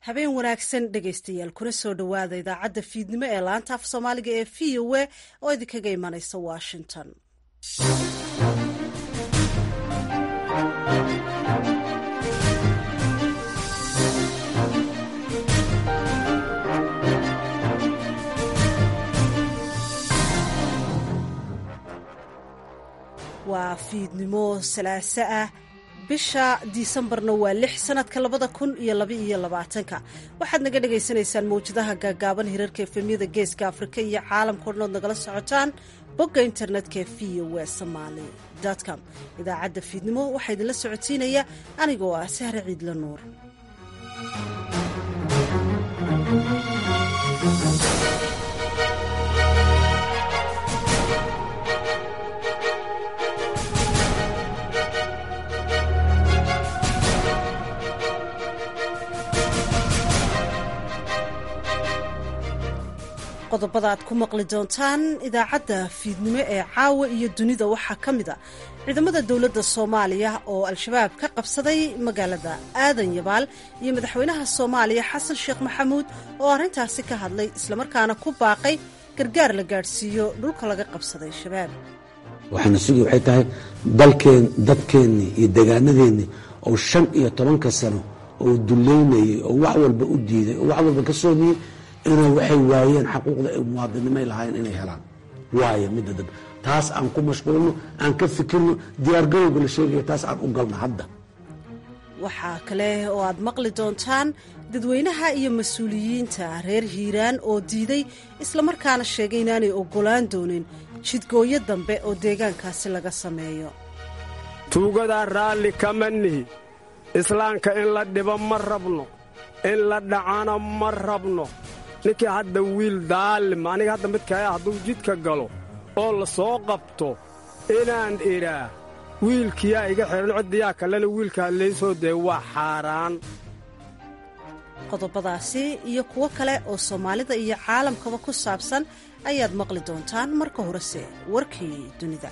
habeen wanaagsan dhegaystayaal kuna soo dhowaada idaacadda fiidnimo ee laanta af soomaaliga ee v o a oo idinkaga imanaysa washington waa fiidnimo salaaso ah bisha disembarna waa lix sanadka labada kun iyo labaiyo labaatanka waxaad naga dhagaysanaysaan mawjadaha gaagaaban hirarka efemyada geeska afrika iyo caalamka odhanood nagala socotaan bogga internetka ee v o w somaali com idaacadda fiidnimo waxaa idinla socotiinaya anigoo ah sahre ciidla nuur qodobada aad ku maqli doontaan idaacadda fiidnimo ee caawa iyo dunida waxaa ka mid a ciidamada dowladda soomaaliya oo al-shabaab ka qabsaday magaalada aadan yabaal iyo madaxweynaha soomaaliya xasan sheekh maxamuud oo arrintaasi ka hadlay islamarkaana ku baaqay gargaar la gaadhsiiyo dhulka laga qabsaday shabaab waxaana sugi waxay tahay dalkeen dadkeennii iyo degaanadeennii oo shan iyo tobanka sano oo duleynayay oo wax walba u diiday oo wax walba ka soomiyey inay waxay waayeen xaquuqda ay muwaadinimay lahaayeen inay helaan waaya midda dambe taas aan ku mashquulno aan ka fikirno diyaargarowga la sheegaya taas aan u galno hadda waxaa kale oo aad maqli doontaan dadweynaha iyo mas-uuliyiinta reer hiiraan oo diiday islamarkaana sheegay inaanay oggolaan doonin jidgooyo dambe oo deegaankaasi laga sameeyo tuugadaa raalli kama nihi islaamka in la dhibo ma rabno in la dhacana ma rabno ninkii hadda wiil daalim aniga hadda midkaya hadduu jidka galo oo la soo qabto inaan idhaa wiilkiyaa iga xidhan ciddiyaa kalena wiilkaa laysoo dee waa xaaraan qodobadaasi iyo kuwo kale oo soomaalida iyo caalamkaba ku saabsan ayaad maqli doontaan marka horese warkii dunida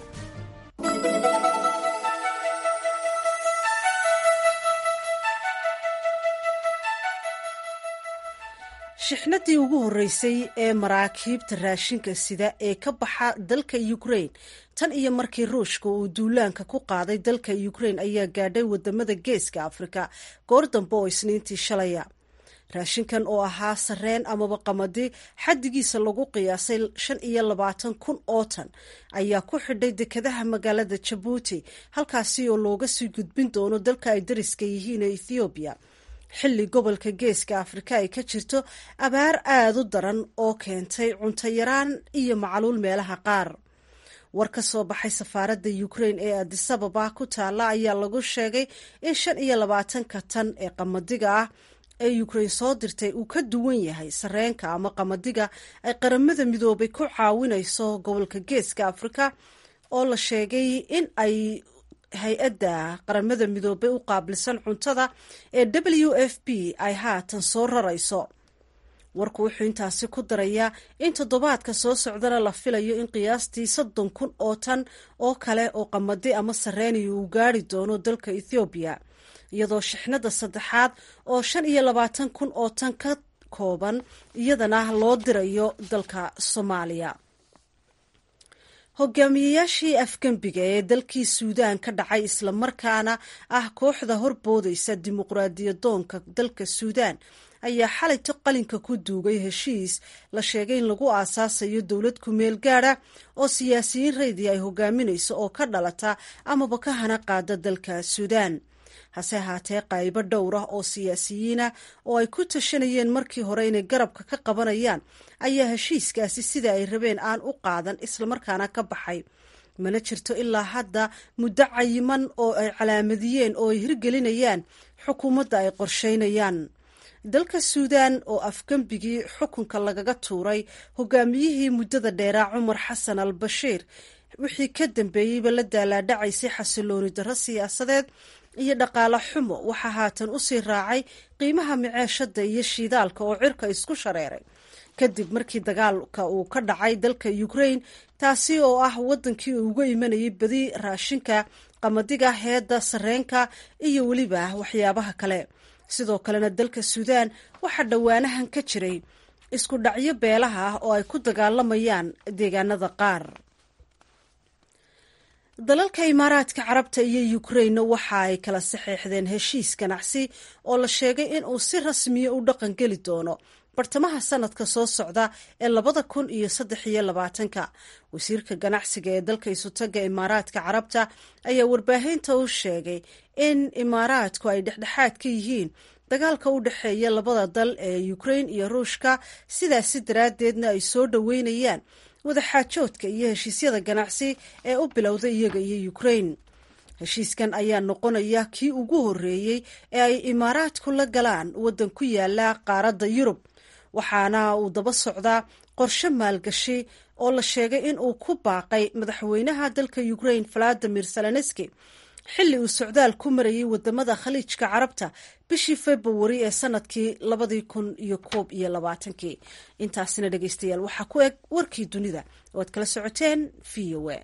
shixnadii ugu horreysay ee maraakiibta raashinka sida ee ka baxa dalka ukrain tan iyo markii ruushka uu duulaanka ku qaaday dalka ukrain ayaa gaadhay wadamada geeska afrika goor dambe oo isniintii shalaya raashinkan oo ahaa sareen amaba qamadi xaddigiisa lagu qiyaasay shan iyo labaatan kun oo tan ayaa ku xidhay dekadaha magaalada jabuuti halkaasi oo looga sii gudbin doono dalka ay dariska yihiin ee ethoobiya xilli gobolka geeska afrika ay ka jirto abaar aada u daran oo keentay cunto yaraan iyo macluul meelaha qaar war ka soo baxay safaaradda ukrain ee adisababa ku taalla ayaa lagu sheegay in shan iyo labaatanka tan ee qamadiga ah ee ukrain soo dirtay uu ka duwan yahay sareenka ama qamadiga ay qaramada midoobay ku caawinayso gobolka geeska afrika oo la sheegay in ay hay-adda qaramada midoobay u qaabilsan cuntada ee w f p ay haatan soo rarayso warku wuxuu intaasi ku darayaa in toddobaadka soo socdana la filayo in qiyaastii soddon kun oo tan oo kale oo qamadi ama sareeniya uu gaari doono dalka ethoobiya iyadoo shixnada saddexaad oo shan iyo labaatan kun oo tan ka kooban iyadana loo dirayo dalka soomaaliya hogaamiyeyaashii afgembiga ee dalkii suudaan ka dhacay islamarkaana ah kooxda horboodaysa dimuqraadiyadoonka dalka suudaan ayaa xalayto qalinka ku duugay heshiis la sheegay in lagu aasaasayo dowlad ku-meel gaada oo siyaasiyiin raydi ay hogaaminayso oo ka dhalata amaba ka hana qaada dalka suudaan hase ahaatee qaybo dhowr ah oo siyaasiyiinah oo ay ku tashanayeen markii hore inay garabka ka qabanayaan ayaa heshiiskaasi sida ay rabeen aan u qaadan islamarkaana ka baxay mana jirto ilaa hadda muddo cayiman oo ay calaamadiyeen oo ay hirgelinayaan xukuumadda ay qorsheynayaan dalka suudaan oo afgembigii xukunka lagaga tuuray hogaamiyihii muddada dheeraa cumar xasan al bashiir wixii ka dambeeyeyba la daalaadhacaysay xasilooni darro siyaasadeed iyo dhaqaale xumo waxaa haatan usii raacay qiimaha miceeshada iyo shiidaalka oo cirka isku shareeray kadib markii dagaalka uu ka dhacay dalka ukrain taasi oo ah wadankii uu uga imanayay badi raashinka qamadiga heedda sareenka iyo weliba waxyaabaha kale sidoo kalena dalka suudaan waxaa dhowaanahan ka jiray isku dhacyo beelaha ah oo ay ku dagaalamayaan deegaanada qaar dalalka imaaraadka carabta iyo ukrainna waxa ay kala saxeexdeen heshiis ganacsi oo la sheegay in uu si rasmiya u dhaqan geli doono bartamaha sanadka soo socda ee labada kun iyo saddex iyo labaatanka wasiirka ganacsiga ee dalka isutaga imaaraadka carabta ayaa warbaahinta u sheegay in imaaraadku ay dhexdhexaad ka yihiin dagaalka u dhexeeya labada dal ee ukrain iyo ruushka sidaasi daraaddeedna ay soo dhoweynayaan wadaxaajoodka iyo heshiisyada ganacsi ee u bilowda iyaga iyo ukrain heshiiskan ayaa noqonaya kii ugu horreeyey ee ay imaaraadku la galaan waddan ku yaala qaaradda yurub waxaana uu daba socdaa qorshe maalgashi oo la sheegay in uu ku baaqay madaxweynaha dalka ukrain valadimir zelenski xilli uu socdaal ku marayay wadamada khaliijka carabta bishii februari ee sanadkii labadii kun iyo koob iyo labaatankii intaasina dhegeystayaal waxaa ku eg warkii dunida oo aad kala socoteen v o a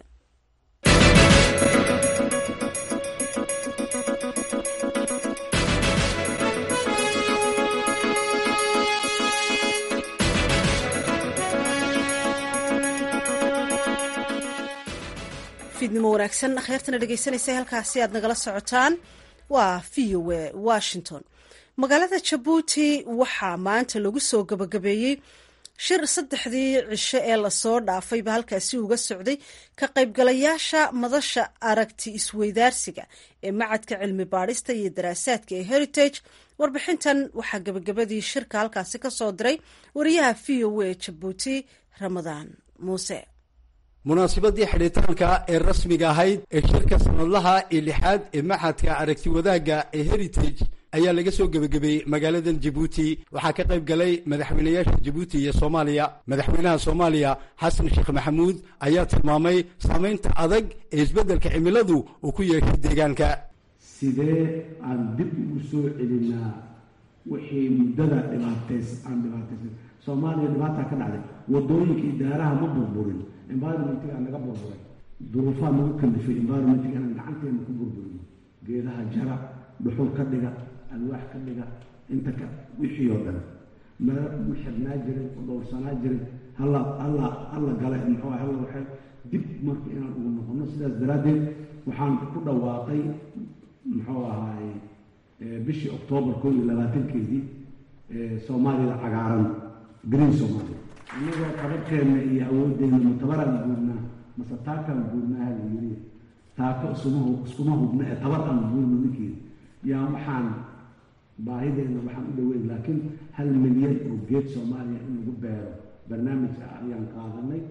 fiidnimo wanaagsan kheyrtana dhegeysanaysa halkaasi aad nagala socotaan waa v o a washington magaalada jabuuti waxaa maanta lagu soo gabagabeeyey shir saddexdii cisho ee lasoo dhaafayba halkaasi uga socday ka qaybgalayaasha madasha aragti isweydaarsiga ee macadka cilmi baadhista iyo daraasaadka ee heritage warbixintan waxaa gabagabadii shirka halkaasi ka soo diray wariyaha v o a jabuuti ramadaan muuse munaasabadii xidhitaanka ee rasmiga ahayd ee shirka sanadlaha ee lixaad ee maxadka aragti wadaagga ee heritage ayaa laga soo gebagabeeyey magaaladan jabuuti waxaa ka qayb galay madaxweynayaasha jabuuti iyo soomaaliya madaxweynaha soomaaliya xasan sheekh maxamuud ayaa tilmaamay saamaynta adag ee isbeddelka cimiladu uu ku yeeshay deegaanka sidee aan dib ugu soo celinaa wixii muddada dhibaatays aan dhibaataysan soomaaliya dhibaataa ka dhacday wadooyinkii daaraha ma burburin environmentigaa naga burburay duruufaa nagu kallifay environmentiga inaan gacanteena ku burburino geedaha jara dhuxul ka dhiga alwaax ka dhiga inta ka wixii oo dhan meel u xirnaa jiray u dhowrsanaa jiray halla halla halla gale muxuu halla waxay dib marka inaan ugu noqono sidaas daraaddeed waxaan ku dhawaaqay muxuu ahaay bishii oktoobar koo iyo labaatankeedii soomaalida cagaaran green somalia inagoo qabarkeenna iyo awooddeena matabaraan guurnaa mase taakaan guurnaa hala yiri taako isuma iskuma hubna ee tabar aan guurno ninkeeda yaa waxaan baahideenna waxaan u dhaweyn laakiin hal milyan oo geed soomaaliya in lagu beero barnaamij ah ayaan qaadanay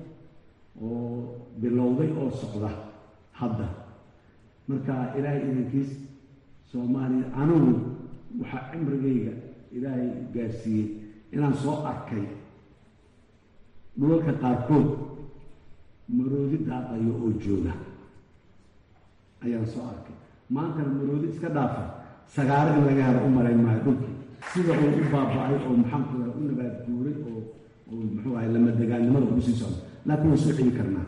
oo bilowday oo socda hadda marka ilaahay idankiis soomaaliya anigu waxaa cimrigayga ilaahay gaarsiiyey inaan soo arkay dhulalka qaarkood maroodi daaqayo oo jooga ayaan soo arkay maantana maroodi iska dhaafa sagaaro in laga helo u malayn maayo dhulkii sida uu u baaba-ay oo maxaanku u nabaad guuray oo oo muxuu ahay lamadegaannimada ugu sii socdo laakiin waan soo celi karnaa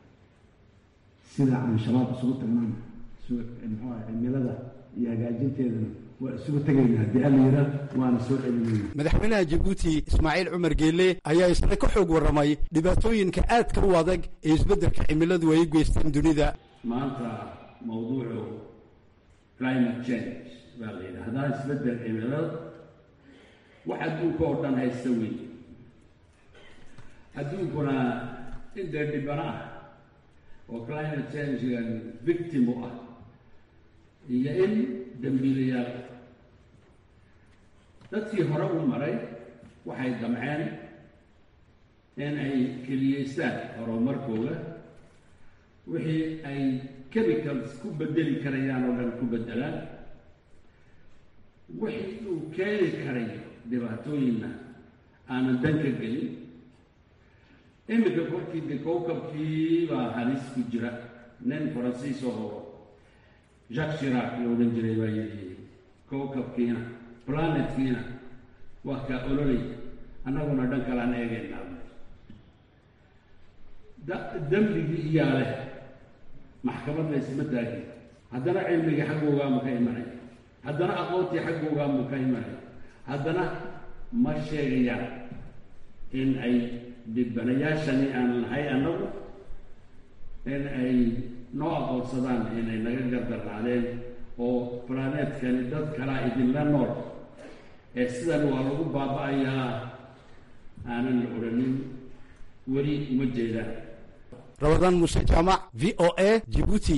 sida aan shabaab isugu tagnaan muxuu ahay cimilada iyo hagaajinteedana waa isugu tegayna haddii alla yiraa waana soo celinayna madaxweynaha jabuuti ismaaciil cumar geelle ayaa isna ka xoog warramay dhibaatooyinka aadka u adag ee isbeddelka cimiladu ay u geysteen dunida maanta mawduucu climate change baa la yidhaahdaa isbeddel cimilada wax adduunka oo dhan haysta weyn adduunkuna in dee dhibano ah oo climate changegan victim u ah iyo in dambiilayaal dadkii hore u maray waxay damceen in ay keliyeystaan horumarkooda wixii ay chemicals ku bedeli karayaan oo dhan ku beddelaan wixii uu keeni karayo dhibaatooyinna aanan dan ka gelin iminka korkii de kowkabkii baa halis ku jira nin faransiis oo jacques shirac la odhan jiray baa yidhi kowkabkiina planetkiina waa kaa ololay annaguna dhan kalaan eegaynaa dembigii iyaa leh maxkamadna isma taagin haddana cilmigii xaggoogaama ka imanay haddana aqoontii xaggoogaanbuu ka imanaya haddana ma sheegayaan in ay dhibanayaashani aan nahay annagu in ay noo aqoonsadaan inay naga gardarnaadeen oo planeetkani dad kalaa idinla nool ee sidan waa lagu baaba-ayaa aanan la odhanin weli uma jeedaan rabadaan muuse jaamac v o a jibuuti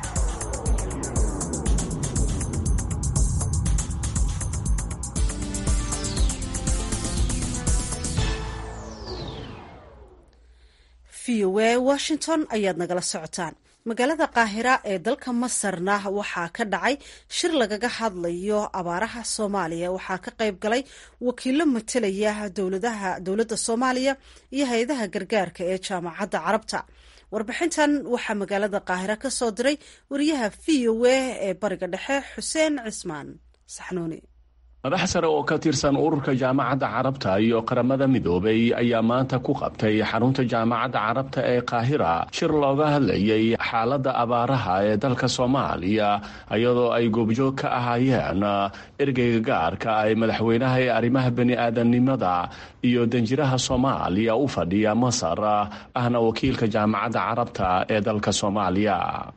v o a washington ayaad nagala socotaan magaalada qaahira ee dalka masarna waxaa ka dhacay shir lagaga hadlayo abaaraha soomaaliya waxaa ka qayb galay wakiilo matalaya dowladaha dowladda soomaaliya iyo hay-adaha gargaarka ee jaamacadda carabta warbixintan waxaa magaalada qaahira ka soo diray wariyaha v o a ee bariga dhexe xuseen cismaan saxnuuni madax sare oo ka tirsan ururka jaamacadda carabta iyo qaramada midoobay ayaa maanta ku qabtay xarunta jaamacadda carabta ee qaahira shir looga hadlayay xaaladda abaaraha ee dalka soomaaliya iyadoo ay goobjoog ka ahaayeen ergeyga gaarka ay madaxweynaha ee arrimaha bani-aadamnimada iyo danjiraha soomaaliya u fadhiya masar ahna wakiilka jaamacadda carabta ee dalka soomaaliya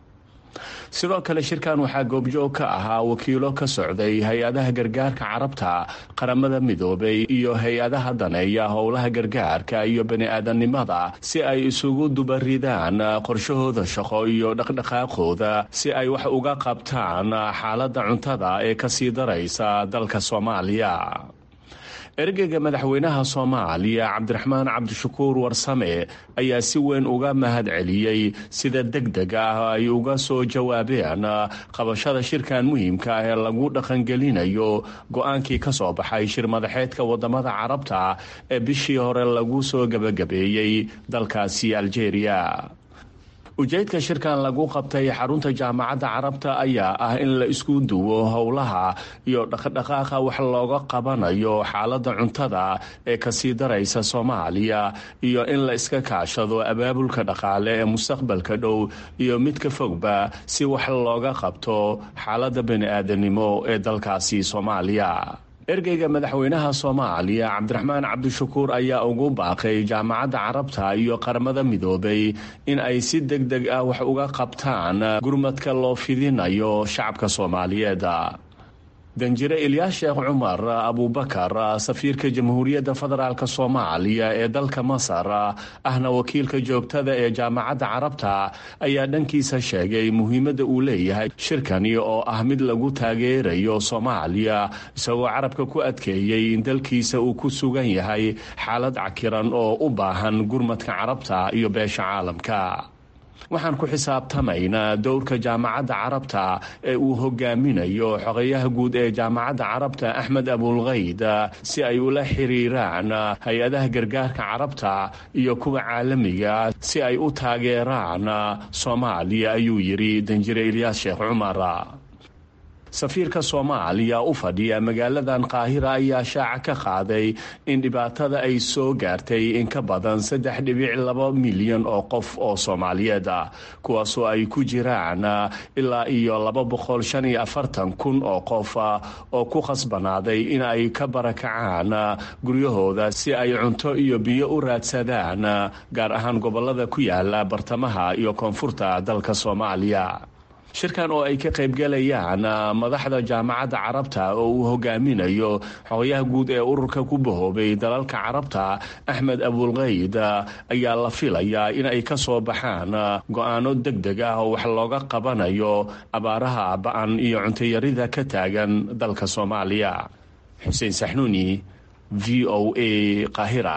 sidoo kale shirkan waxaa goobjoog ka ahaa wakiilo ka socday hay-adaha gargaarka carabta qaramada midoobay iyo hay-adaha daneeya howlaha gargaarka iyo bani-aadamnimada si ay isugu dubaridaan qorshahooda shaqo iyo dhaqdhaqaaqooda si ay wax uga qabtaan xaaladda cuntada ee kasii daraysa dalka soomaaliya ergeyga madaxweynaha soomaaliya cabdiraxmaan cabdishakuur warsame ayaa si weyn uga mahad celiyey sida deg deg ah ay uga soo jawaabeen qabashada shirkan muhiimka ah ee lagu dhaqangelinayo go-aankii ka soo baxay shir madaxeedka wadamada carabta ee bishii hore lagu soo gebagabeeyey dalkaasi aljeeriya ujeedka shirkan lagu qabtay xarunta jaamacadda carabta ayaa ah in la isku duwo howlaha iyo dhaqdhaqaaqa wax looga qabanayo xaaladda cuntada ee kasii daraysa soomaaliya iyo in la iska kaashado abaabulka dhaqaale ee mustaqbalka dhow iyo midka fogba si wax looga qabto xaaladda bani-aadanimo ee dalkaasi soomaaliya ergeyga madaxweynaha soomaaliya cabdiraxmaan cabdishakuur ayaa ugu baaqay jaamacadda carabta iyo qaramada midoobay in ay si deg deg ah wax uga qabtaan gurmadka loo fidinayo shacabka soomaaliyeed danjire ilyaas sheekh cumar abubakar safiirka jamhuuriyadda federaalk soomaaliya ee dalka masar ahna wakiilka joogtada ee jaamacadda carabta ayaa dhankiisa sheegay muhiimadda uu leeyahay shirkani oo ah mid lagu taageerayo soomaaliya isagoo carabka ku adkeeyey in dalkiisa uu ku sugan yahay xaalad cakiran oo u baahan gurmadka carabta iyo beesha caalamka waxaan ku xisaabtamaynaa dowrka jaamacadda carabta ee uu hogaaminayo xogeyaha guud ee jaamacadda carabta axmed abulkayd si ay ula xiriiraan hay-adaha gargaarka carabta iyo kuwa caalamiga si ay u taageeraan soomaaliya ayuu yidhi danjire ilyaas sheekh cumar safiirka soomaaliya u fadhiya magaaladan qaahira ayaa shaaca ka qaaday in dhibaatada ay soo gaartay in ka badan saddex dhibic laba milyan oo qof oo soomaaliyeed ah kuwaasoo ay ku jiraan ilaa iyo laba boqol shan iyo afartan kun oo qof oo ku khasbanaaday in ay ka barakacaan guryahooda si ay cunto iyo biyo u raadsadaan gaar ahaan gobolada ku yaala bartamaha iyo koonfurta dalka soomaaliya shirkan oo ay ka qaybgalayaan madaxda jaamacadda carabta oo uu hogaaminayo xogayaha guud ee ururka ku bahoobay dalalka carabta axmed abulkayd ayaa la filayaa in ay ka soo baxaan go-aano deg deg ah oo wax looga qabanayo abaaraha ba-an iyo cuntayarida ka taagan dalka soomaaliya xuseen saxnuuni v o a qaahira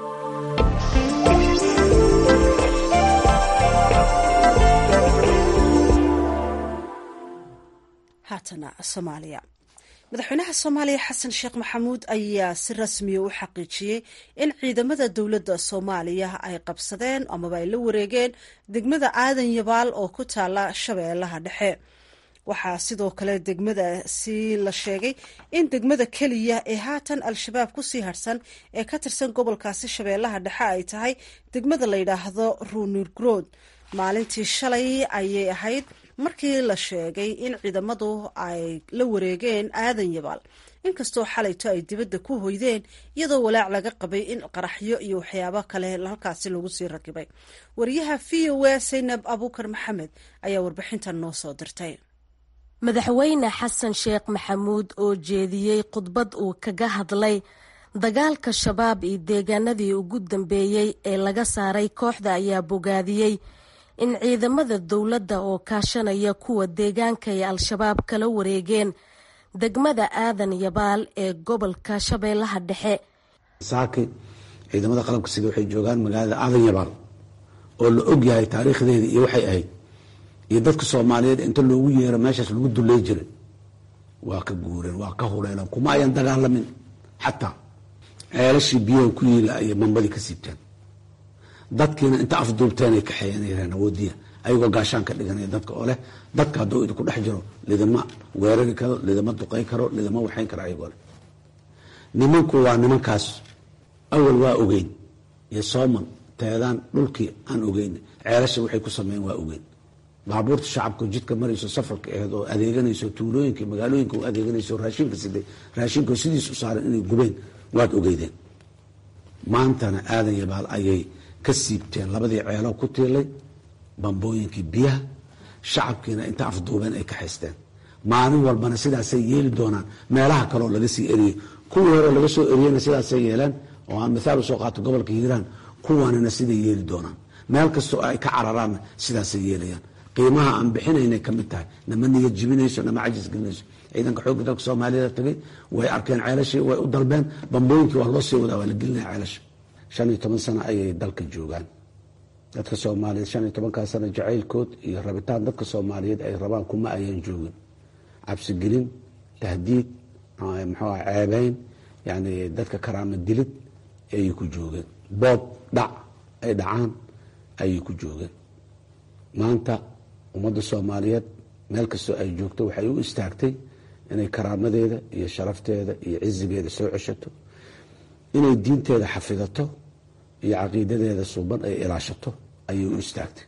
haatana soomaaliya madaxweynaha soomaaliya xasan sheekh maxamuud ayaa si rasmiya u xaqiijiyey in ciidamada dowladda soomaaliya ay qabsadeen amaba ay la wareegeen degmada aadan yabaal oo ku taala shabeellaha dhexe waxaa sidoo kale degmadaasi la sheegay in degmada keliya ee haatan al-shabaab kusii harsan ee ka tirsan gobolkaasi shabeellaha dhexe ay tahay degmada la yidhaahdo ruunurgrood maalintii shalay ayay ahayd markii la sheegay in ciidamadu ay la wareegeen aadan yabaal inkastoo xalayto ay dibadda ku hoydeen iyadoo walaac laga qabay in qaraxyo iyo waxyaabo kale halkaasi lagu sii rakibay wariyaha v o a saynab abuukar maxamed ayaa warbixintan noo soo dirtay madaxweyne xasan sheekh maxamuud oo jeediyey khudbad uu kaga hadlay dagaalka shabaab iyo deegaanadii ugu dambeeyey ee laga saaray kooxda ayaa bogaadiyey in ciidamada dowladda oo kaashanaya kuwa deegaanka ay al-shabaab kala wareegeen degmada aadan yabaal ee gobolka shabeellaha dhexe saaki ciidamada qalabka sida waxay joogaan magaalada aadan yabaal oo la og yahay taariikhdeeda iyo waxay ahayd iyo dadka soomaaliyeed inta loogu yeero meeshaas lagu dulley jiray waa ka guureen waa ka huleeleen kuma ayan dagaalamin xataa ceelashii biyaha ku yiila ayay mambadii ka siibteen dadkiina inta afduubteen ay kaxeeyanayeen awoodiya ayagoo gaashaan ka dhiganaya dadka oo leh dadka hadduu idinku dhex jiro lidama weerari karo lidama duqay karo lidama waxayn karo ayagoo leh nimanku waa nimankaas awal waa ogeyn iyo sooman teedaan dhulkii aan ogeyn ceelasha waxay ku sameeyeen waa ogeyn baabuurta shacabka jidka marayso safarka aheed oo adeeganayso tuulooyinka magaalooyinka u adeeganayso raashinka siday raashinka sidiis u saaran inay gubeen waad ogeydeen maantana aadan yabaal ayay ka siibteen labadii ceeloo ku tiilay bambooyinkii biyaha shacabkiina inta afduubeen ay ka haysteen maalin walbana sidaasay yeeli doonaan meelaha kaleoo laga sii eriyey kuwii hore laga soo eriyeyna sidaasay yeeleen oo aan mithaal usoo qaato gobolka hiiraan kuwanina siday yeeli doonaan meel kastoo ay ka cararaanna sidaasay yeelayaan qiimaha aan bixinaynay ka mid tahay nama niyad jibinayso nama cajis gelinayso ciidanka xoogga dalka soomaaliyada tagay way arkeen ceelashii way u dalbeen bambooyinkii waa loo sii wadaa waa la gelinaya ceelasha shan iyo toban sano ayay dalka joogaan dadka soomaaliyeed shan iyo tobankaa sano jacaylkood iyo rabitaan dadka soomaaliyeed ay rabaan kuma ayaan joogin cabsigelin tahdiid muxuu ceebeyn yani dadka karaama dilid ayay ku joogeen boob dhac ay dhacaan ayay ku joogeen maanta ummadda soomaaliyeed meel kastoo ay joogto waxay u istaagtay inay karaamadeeda iyo sharafteeda iyo cizigeeda soo ceshato inay diinteeda xafidato iyo caqiidadeeda suuban ay ilaashato ayay u istaagtay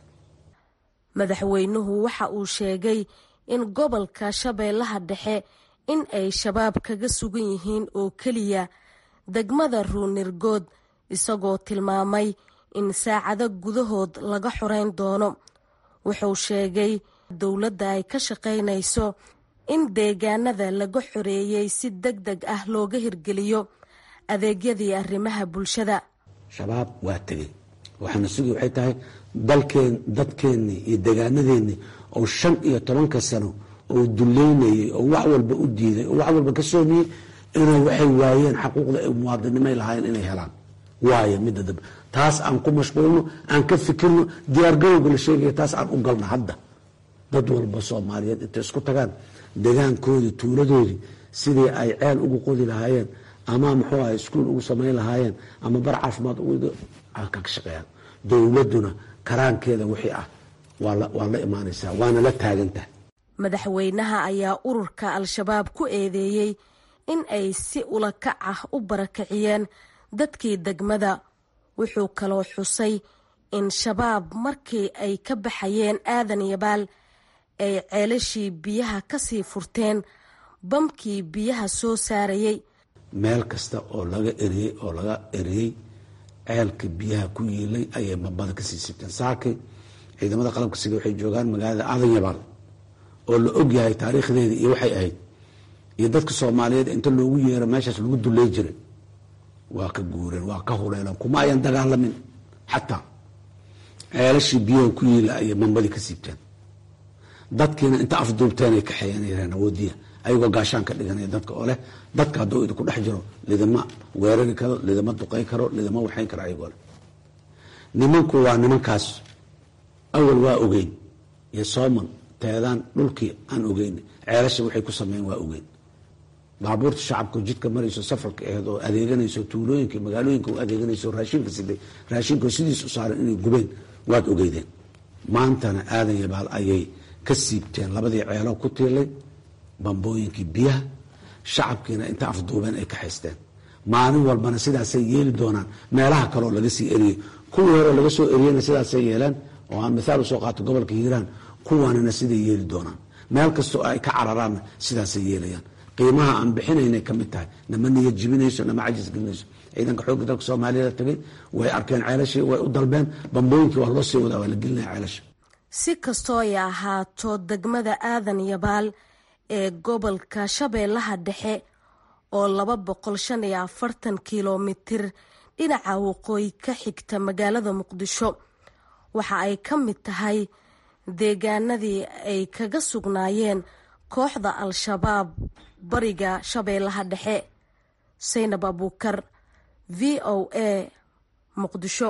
madaxweynuhu waxa uu sheegay in gobolka shabeellaha dhexe in ay shabaab kaga sugan yihiin oo keliya degmada ruunirgood isagoo tilmaamay in saacado gudahood laga xoreyn doono wuxuu sheegay dowladda ay ka shaqaynayso in deegaanada laga xoreeyey si deg deg ah looga hirgeliyo adeegyadii arrimaha bulshada shabaab waa tegey waxaana sugi waxay tahay dalkeen dadkeennii iyo degaanadeennii oo shan iyo tobanka sano oo duleynayay oo wax walba u diiday oo wax walba ka soomiyey inay waxay waayeen xaquuqda ay muwaadinimay lahaayeen inay helaan waayo midda dambe taas aan ku mashquulno aan ka fikirno diyaargarowga la sheegaya taas aan u galno hadda dad walba soomaaliyeed intay isku tagaan degaankoodii tuuladoodii sidii ay ceel ugu qodi lahaayeen ama muxuu aha iskuol ugu samayn lahaayeen ama bar caafimaad ka shaqeeyaan dowladduna karaankeeda wixii ah waa la imaanaysaa waana la taagantahay madaxweynaha ayaa ururka al-shabaab ku eedeeyey in ay si ula kac ah u barakiciyeen dadkii degmada wuxuu kaloo xusay in shabaab markii ay ka baxayeen aadan yabaal ay ceelashii biyaha kasii furteen bamkii biyaha soo saarayay meel kasta oo laga eriyey oo laga eriyey ceelka biyaha ku yiilay ayay bambada kasii sibteen saaki ciidamada qalabka sida waxay joogaan magaalada aadan yabaal oo la og yahay taariikhdeeda iyo waxay ahayd iyo dadka soomaaliyeed inta loogu yeero meeshaas lagu dulley jiray waa ka guureen waa ka huleeleen kuma ayan dagaalamin xataa ceelashii biyaha ku yiila ayay bambadii ka siibteen dadkiina inta afduubteen ay kaxeeyanayeen awoodiya ayagoo gaashaan ka dhiganaya dadka oo leh dadka hadduu idinku dhex jiro lidama weerari karo lidama duqay karo lidama waxayn karo ayagoo leh nimanku waa nimankaas awal waa ogeyn iyo sooman teedaan dhulkii aan ogeyn ceelasha waxay ku sameeyeen waa ogeyn baabuurta shacabka jidka marayso safarka aheed oo adeeganayso tuulooyinka magaalooyinka u adeeganayso raashinka siday raashinka sidiis u saaran inay gubeen waad ogeydeen maantana aadan yabaal ayay ka siibteen labadii ceeloo ku tiilay bambooyinkii biyaha shacabkiina inta afduubeen ay ka haysteen maalin walbana sidaasay yeeli doonaan meelaha kaleoo laga sii eriyey kuwii hore laga soo eriyeyna sidaasay yeeleen oo aan mithaal usoo qaato gobolka hiiraan kuwaanina siday yeeli doonaan meel kastoo ay ka cararaanna sidaasay yeelayaan qiimaha aan bixinaynay ka mid tahay nama niya jibinayso nama cajis gelinayso ciidanka xoogga dalka soomaaliyada tagay way arkeen ceelashii way u dalbeen bambooyinkii waa loo sii wadaa waa la gelinaya ceelasha si kastoo ay ahaato degmada aadan yabaal ee gobolka shabeellaha dhexe oo laba boqol shan iyo afartan kilomitir dhinaca waqooyi ka xigta magaalada muqdisho waxa ay ka mid tahay deegaanadii ay kaga sugnaayeen kooxda al-shabaab bariga shabeellaha dhexe saynab abuukar v o a muqdisho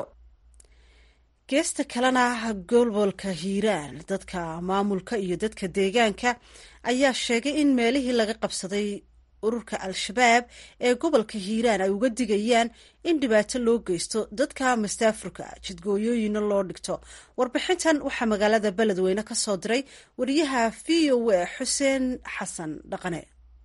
geesta kalena gobolka hiiraan dadka maamulka iyo dadka deegaanka ayaa sheegay in meelihii laga qabsaday ururka al-shabaab ee gobolka hiiraan ay uga digayaan in dhibaato loo geysto dadka mastaafurka jidgooyooyina loo dhigto warbixintan waxaa magaalada beledweyne ka soo diray wariyaha v o a xuseen xasan dhaqane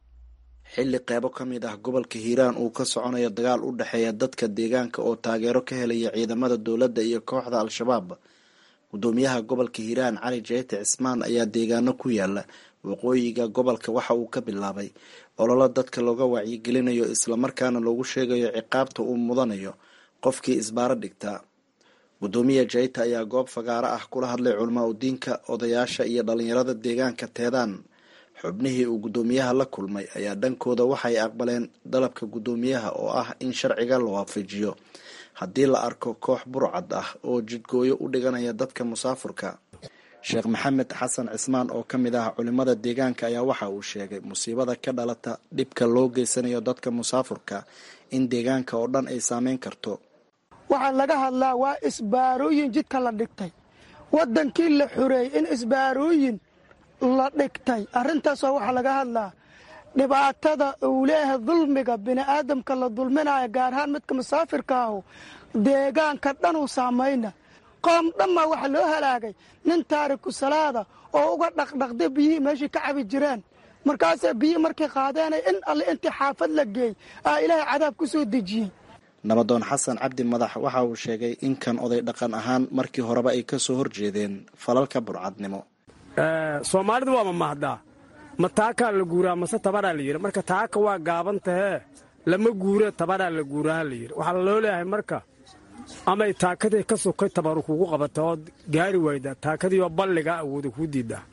xilli qeybo ka mid ah gobolka hiiraan uu ka soconayo dagaal u dhexeeya dadka deegaanka oo taageero ka helaya ciidamada dowladda iyo kooxda al-shabaab gudoomiyaha gobolka hiiraan cali jeyti cismaan ayaa deegaano ku yaala waqooyiga gobolka waxa uu ka bilaabay ololo dadka looga wacyigelinayo islamarkaana loogu sheegayo ciqaabta uu mudanayo qofkii isbaaro dhigtaa gudoomiya jeyta ayaa goob fagaaro ah kula hadlay culamaa udiinka odayaasha iyo dhalinyarada deegaanka teedaan xubnihii uu guddoomiyaha la kulmay ayaa dhankooda waxay aqbaleen dalabka guddoomiyaha oo ah in sharciga la waafajiyo haddii la arko koox burcad ah oo jidgooyo u dhiganaya dadka musaafurka sheekh maxamed xasan cismaan oo ka mid ah culimada deegaanka ayaa waxa uu sheegay musiibada ka dhalata dhibka loo geysanayo dadka musaafurka in deegaanka oo dhan ay saameyn karto waxaa laga hadlaa waa isbaarooyin jidka la dhigtay waddankii la xureeyey in isbaarooyin la dhigtay arrintaasoo waxaa laga hadlaa dhibaatada uu leeyahay dulmiga bini'aadamka la dulminayo gaar ahaan midka musaafirka ahu deegaanka dhanuu saamayna qoom dhammaa waxaa loo halaagay nin taariku salaada oo uga dhaqdhaqday biyihii meeshii ka cabi jireen markaasee biyihii markay qaadeenay in alle intii xaafad la geey aa ilaahay cadaab ku soo dejiyey nabadoon xasan cabdi madax waxa uu sheegay in kan oday dhaqan ahaan markii horeba ay ka soo horjeedeen falalka burcadnimo soomaalidu waa mamahdaa ma taakaa la guuraa mase tabaraa la yidhi marka taaka waa gaaban tahee lama guure tabaraa la guuraha la yidhi waxaa loo leeyahay marka amay taakadii ka sokay tabaru kugu qabata ood gaari waydaa taakadiioo balligaa awooda kuu diiddaa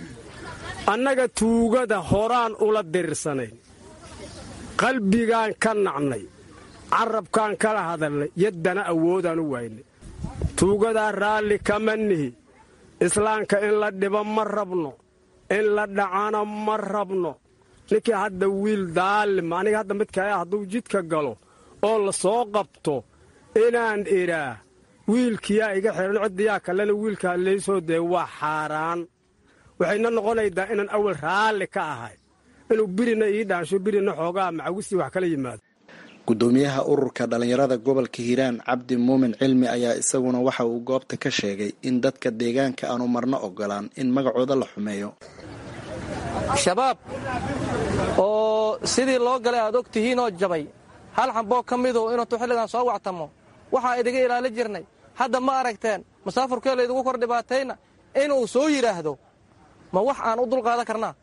annaga tuugada horaan ula dirirsanayn qalbigaan ka nacnay carabkaan kala hadalnay yaddana awoodaan u waynay tuugadaa raalli kama nihi islaamka in la dhibo ma rabno in la dhacana ma rabno ninkii hadda wiil daalima aniga hadda midkaa hadduu jidka galo oo la soo qabto inaan idhaa wiilkiyaa iga xidhan ciddiyaa kalena wiilkaa laysoo dee waa xaaraan waxayna noqonaydaa inaan awal raalli ka ahay inuu birina ii dhaansho birina xoogaa macawisii wax kala yimaado guddoomiyaha ururka dhallinyarada gobolka hiiraan cabdi muumin cilmi ayaa isaguna waxa uu goobta ka sheegay in dadka deegaanka aanu marno ogolaan in magacooda la xumeeyo shabaab oo sidii loo galay aad og tihiinoo jabay hal xamboo ka midu inuutu xilligan soo wactamo waxaa idiga ilaali jirnay hadda ma aragteen musaafurkee laydigu kor dhibaatayna inuu soo yidhaahdo ma wax aan u dulqaadan karnaa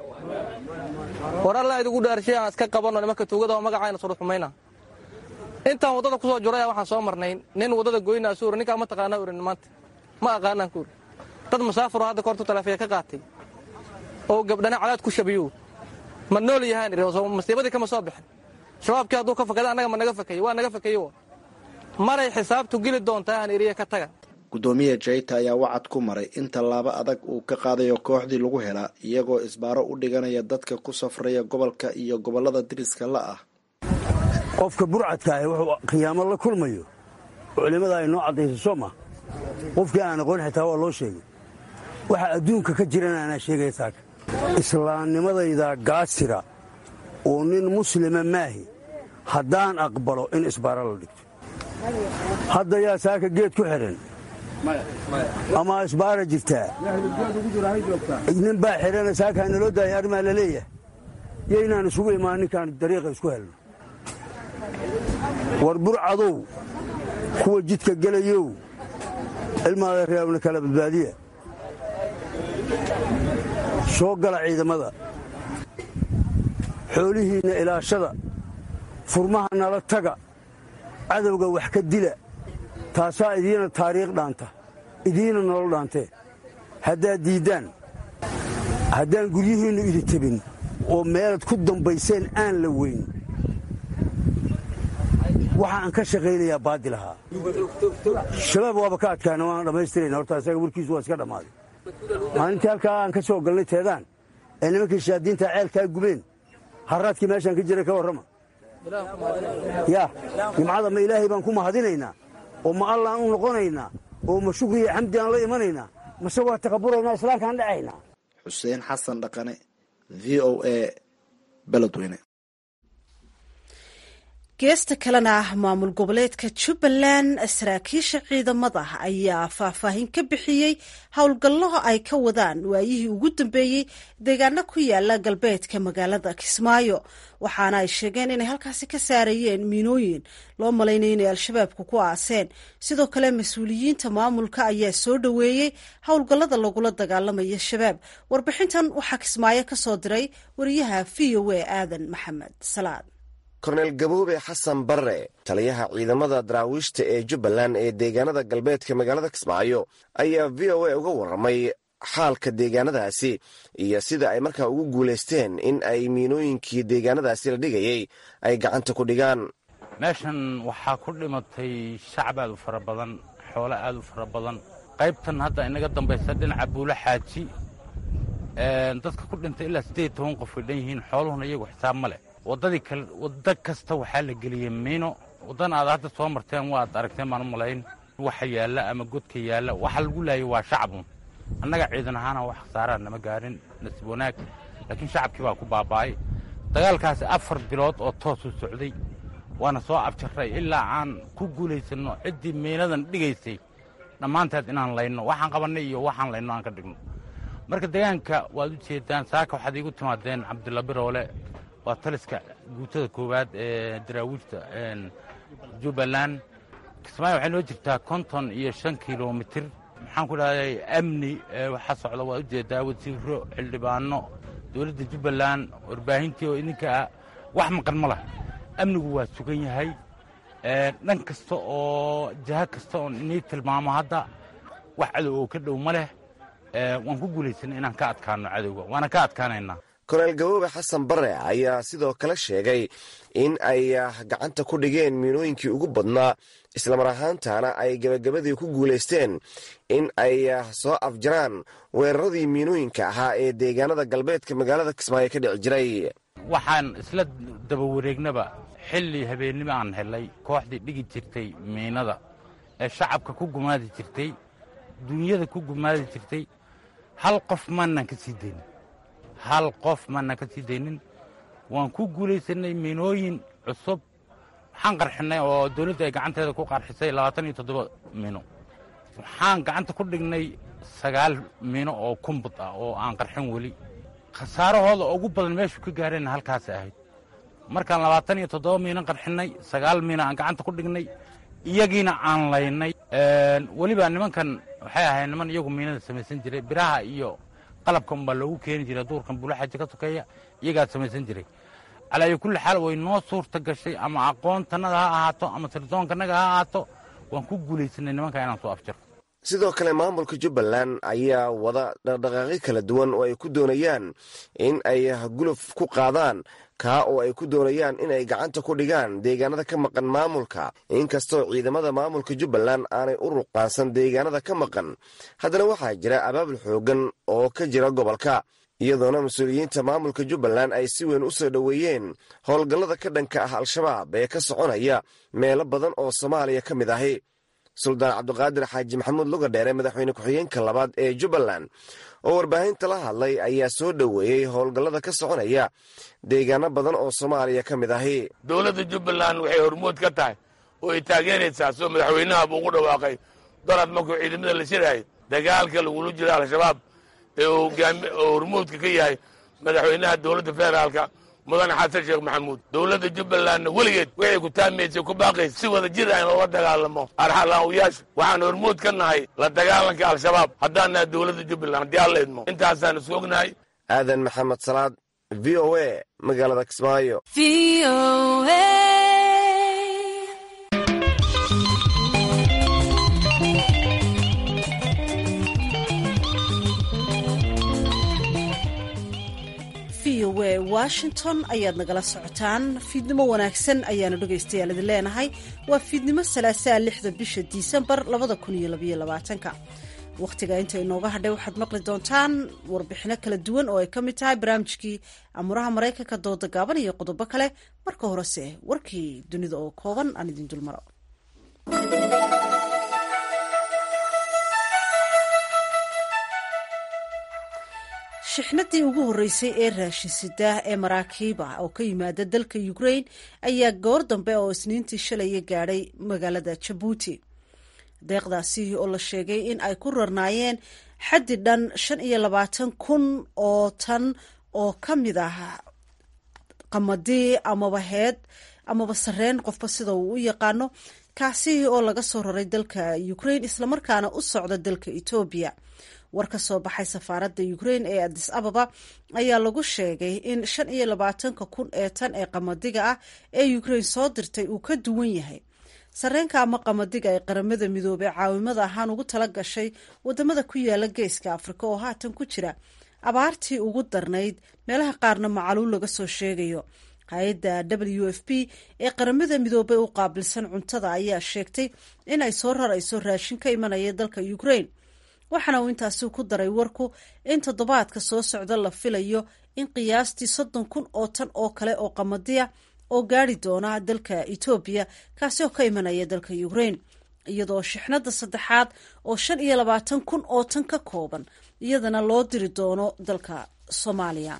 war allaa idigu dhaarshay aan iska qabanno nimanka tuugada oo magacayna suruxumayna intaan waddada ku soo juraya waxaan soo marnay nin waddada goynaa suura ninkaa ma taqaanaa urin maanta ma aqaanaan kuuri dad musaafuro hadda koortu taleefiya ka qaatay oo gabdhana cadaad ku shabiyo ma nool yahaan masiibadii kama soo bixin shabaabkii hadduu ka fakada annaga ma naga fakayey waa naga fakayey maray xisaabtu geli doontaa aan iriya ka taga guddoomiya jayta ayaa wacad ku maray in tallaabo adag uu ka qaadayo kooxdii lagu helaa iyagoo isbaaro u dhiganaya dadka ku safraya gobolka iyo gobollada diriska la ah qofka burcadka ah wuxuu khiyaamo la kulmayo culimmada ay noo caddayso soo ma qofkii aan aqoon xitaa waa loo sheegay waxa adduunka ka jirana anaa sheegaya saaka islaamnimadayda gaasira oo nin muslima maahi haddaan aqbalo in isbaaro la dhigto hadda yaa saaka geed ku xidhan ama isbaara jirtaa nin baa xidhana saaka naloo daaya arrimaa la leeyahay yo inaan isugu imaan ninkaan dariiqa isku helno war burcadow kuwa jidka gelayow ilmaada reebna kala badbaadiya soo gala ciidamada xoolihiinna ilaashada furmaha nala taga cadowga wax ka dila taasaa idiina taariikh dhaanta idiina nolol dhaantee haddaad diiddaan haddaan guryihiinnu idin tebin oo meelaad ku dambayseen aan la weyn waxa aan ka shaqaynayaa baadil ahaa shabaab waaba ka adkaana waana dhammaystirayna horta isaga warkiisu waa iska dhammaaday maalintii halkaa aan ka soo galnay teedaan ee nimankii shaadiinta ceelkaa gubeen harraadkii meeshaan ka jiray ka warrama yaa jimcada ma ilaahay baan ku mahadinaynaa oo ma allaan u noqonaynaa oo ma shukri iyo xamdi aan la imanaynaa mase waa taqaburaynaa islaamkaan dhacaynaa xuseen xasan dhaqane v o a beledweyne geesta kalena ah maamul goboleedka jubbaland saraakiisha ciidamada ayaa faahfaahin ka bixiyey howlgallo ay ka wadaan waayihii ugu dambeeyey deegaano ku yaala galbeedka magaalada kismaayo waxaana ay sheegeen inay halkaasi ka saarayeen miinooyin loo malaynaya inay al-shabaabku ku aaseen sidoo kale mas-uuliyiinta maamulka ayaa soo dhoweeyey howlgallada lagula dagaalamayo shabaab warbixintan waxaa kismaayo ka soo diray wariyaha v o a aadan maxamed salaad korneyl gaboobe xasan barre taliyaha ciidamada daraawiishta ee jubbaland ee deegaanada galbeedka magaalada kismaayo ayaa v o a uga warramay xaalka deegaanadaasi iyo sida ay markaa ugu guulaysteen in ay miinooyinkii deegaanadaasi la dhigayay ay gacanta ku dhigaan meeshan waxaa ku dhimatay shacab aad u fara badan xoolo aad u fara badan qaybtan hadda inaga dambaysa dhinaca buulo xaaji dadka ku dhintay ilaa siddeed toban qof way dhan yihiin xooluhuna iyagu xisaab ma leh waddadii kale waddo kasta waxaa la geliyey miino waddan aad hadda soo marteen waad aragteen baan u malayn waxa yaalla ama godka yaalla waxa lagu laayay waa shacabun annaga ciidan ahaana wax khasaaraan nama gaarin nasiib wanaag laakiin shacabkii baa ku baaba'ay dagaalkaasi afar bilood oo toosuu socday waana soo abjarray ilaa aan ku guulaysanno ciddii miinadan dhigaysay dhammaanteed inaan layno waxaan qabannay iyo waxaan layno aan ka dhigno marka deegaanka waad u jeedaan saaka waxaad iigu timaadeen cabdilla biroole waa taliska guutada koowaad ee daraawiishta jubbaland kismaayo waxay noo jirtaa konton iyo shan kilomitir maxaan ku dhahday amni waxaa socda waad u jeedaa wasiiro xildhibaano dowladda jubbaland warbaahintii oo idinka ah wax maqan ma lah amnigu waa sugan yahay dhan kasta oo jaha kasta oon inii tilmaamo hadda wax cadow oo ka dhow ma leh waan ku guulaysanay inaan ka adkaano cadowga waana ka adkaanaynaa korneyl gaboobe xasan barre ayaa sidoo kale sheegay in ay gacanta ku dhigeen miinooyinkii ugu badnaa islamar ahaantana ay gebagabadii ku guulaysteen in ay soo afjaraan weeraradii miinooyinka ahaa ee deegaanada galbeedka magaalada kismaayo ka dhici jiray waxaan isla daba wareegnaba xilli habeennimo aan helay kooxdii dhigi jirtay miinada ee shacabka ku gumaadi jirtay duunyada ku gumaadi jirtay hal qof maanan ka sii daynin hal qof maanan ka sii daynin waan ku guulaysannay miinooyin cusub waxaan qarxinnay oo dawladda ay gacanteeda ku qarxisay labaatan iyo toddoba miino waxaan gacanta ku dhignay sagaal miino oo kumbud ah oo aan qarxin weli khasaarahooda ugu badan meeshu ka gaareenna halkaas ahayd markaan labaatan iyo toddoba miino qarxinnay sagaal miino aan gacanta ku dhignay iyagiina aan laynay weliba nimankan waxay ahayd niman iyagu miinada samaysan jiray biraha iyo qalabka unbaa loogu keeni jiray duurkan buulaxaji ka sokeeya iyagaad samaysan jiray calaayo kulli xaal way noo suurta gashay ama aqoontannada ha ahaato ama sirdoonkannaga ha ahaato waan ku guulaysanay nimanka inaan soo afjaro sidoo kale maamulka jubbaland ayaa wada dhaqdhaqaaqyo kala duwan oo ay ku doonayaan in ay guluf ku qaadaan kaa oo ay ku doonayaan inay gacanta ku dhigaan deegaanada ka maqan maamulka inkastoo ciidamada maamulka jubbaland aanay u ruqaansan deegaanada ka maqan haddana waxaa jira abaabul xooggan oo ka jira gobolka iyadoona mas-uuliyiinta maamulka jubbaland ay si weyn u soo dhoweeyeen howlgallada ka dhanka ah al-shabaab ee ka soconaya meelo badan oo soomaaliya ka mid ahi suldaan cabdiqaadir xaaji maxamuud lugadheere madaxweyne ku-xigeenka labaad ee jubbaland oo warbaahinta la hadlay ayaa soo dhoweeyey howlgallada ka soconaya deegaano badan oo soomaaliya ka mid ahi dowladda jubbaland waxay hormood ka tahay oo ay taageeraysaa soo madaxweynaha buu ugu dhawaaqay dalad markuu ciidamada la shirahay dagaalka lagula jiro al-shabaab ee oo hormoodka ka yahay madaxweynaha dowladda federaalka mudane xasan sheekh maxamuud dowladda jubbalandna weligeed waxay ku taamaysay ku baaqaysa si wada jir aan loola dagaalamo arxalaawiyaasha waxaan hormood ka nahay la dagaalanka al-shabaab haddaan nahay dowladda jubbaland haddii alla idmo intaasaan isu ognahay aadan maxamed salaad v o a magaalada kismaayo v o a washington ayaad nagala socotaan fiidnimo wanaagsan ayaanu dhegaystayaal idin leenahay waa fiidnimo salaasaa lixda bisha disembar labada kun iyo labaiyo labaatanka wakhtiga inta inooga hadhay waxaad maqli doontaan warbixino kala duwan oo ay ka mid tahay barnaamijkii amuraha maraykanka dooda gaaban iyo qodobo kale marka horese warkii dunida oo kooban aan idin dulmaro shixnadii ugu horreysay ee raashinsida ee maraakiiba oo ka yimaada dalka ukraine ayaa goor dambe oo isniintii shalaya gaadhay magaalada jabuuti deeqdaasi oo la sheegay in ay ku rarnaayeen xaddi dhan shan iyo labaatan kun oo tan oo ka mid ah qamadii amaba heed amaba sareen qofba sida uu u yaqaano kaasi oo laga soo raray dalka ukraine islamarkaana u socda dalka etoobiya war ka soo baxay safaaradda ukraine ee adis ababa ayaa lagu sheegay in shan iyo labaatanka kun ee tan ee qamadiga ah ee ukraine soo dirtay uu ka duwan yahay sareenka ama qamadiga ay qaramada midoobey caawimada ahaan ugu tala gashay wadamada ku yaala geeska afrika oo haatan ku jira abaartii ugu darnayd meelaha qaarna macaluul laga soo sheegayo hay-adda w f p ee qaramada midoobey u qaabilsan cuntada ayaa sheegtay in ay soo rarayso raashin ka imanaya dalka ukraine waxaana uu intaasi ku daray warku in toddobaadka soo socda la filayo in qiyaastii soddon kun oo tan oo kale oo qamadiya oo gaari doona dalka etoobiya kaasi oo ka imanaya dalka ukraine iyadoo shixnada saddexaad oo shan iyo labaatan kun oo tan ka kooban iyadana loo diri doono dalka soomaaliya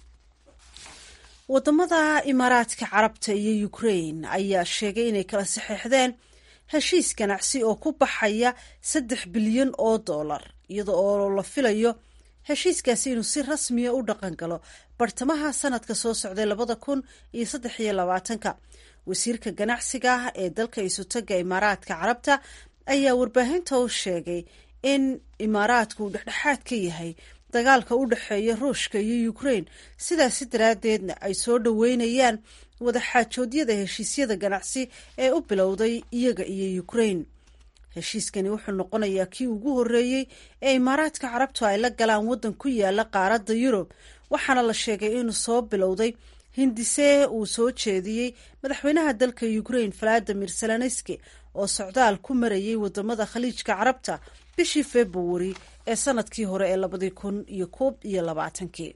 wadamada imaaraadka carabta iyo ukraine ayaa sheegay inay kala saxeixdeen heshiis ganacsi oo ku baxaya saddex bilyan oo dollar iyada oo la filayo heshiiskaasi inuu si rasmiya u dhaqan galo bartamaha sanadka soo socday labada kun iyo saddex iyo labaatanka wasiirka ganacsiga ee dalka isutaga imaaraadka carabta ayaa warbaahinta u sheegay in imaaraadku uu dhexdhexaad ka yahay dagaalka u dhexeeya ruushka iyo ukraine sidaasi daraaddeedna ay soo dhoweynayaan wadaxaajoodyada heshiisyada ganacsi ee u bilowday iyaga iyo ukraine heshiiskani wuxuu noqonayaa kii ugu horreeyey ee imaaraadka carabtu ay la galaan waddan ku yaala qaaradda yurub waxaana la sheegay inuu soo bilowday hindisee uu soo jeediyey madaxweynaha dalka ukraine valadimir zelenski oo socdaal ku marayay wadamada khaliijka carabta bishii februari ee sanadkii hore ee labadii kun iyo koob iyo labaatankii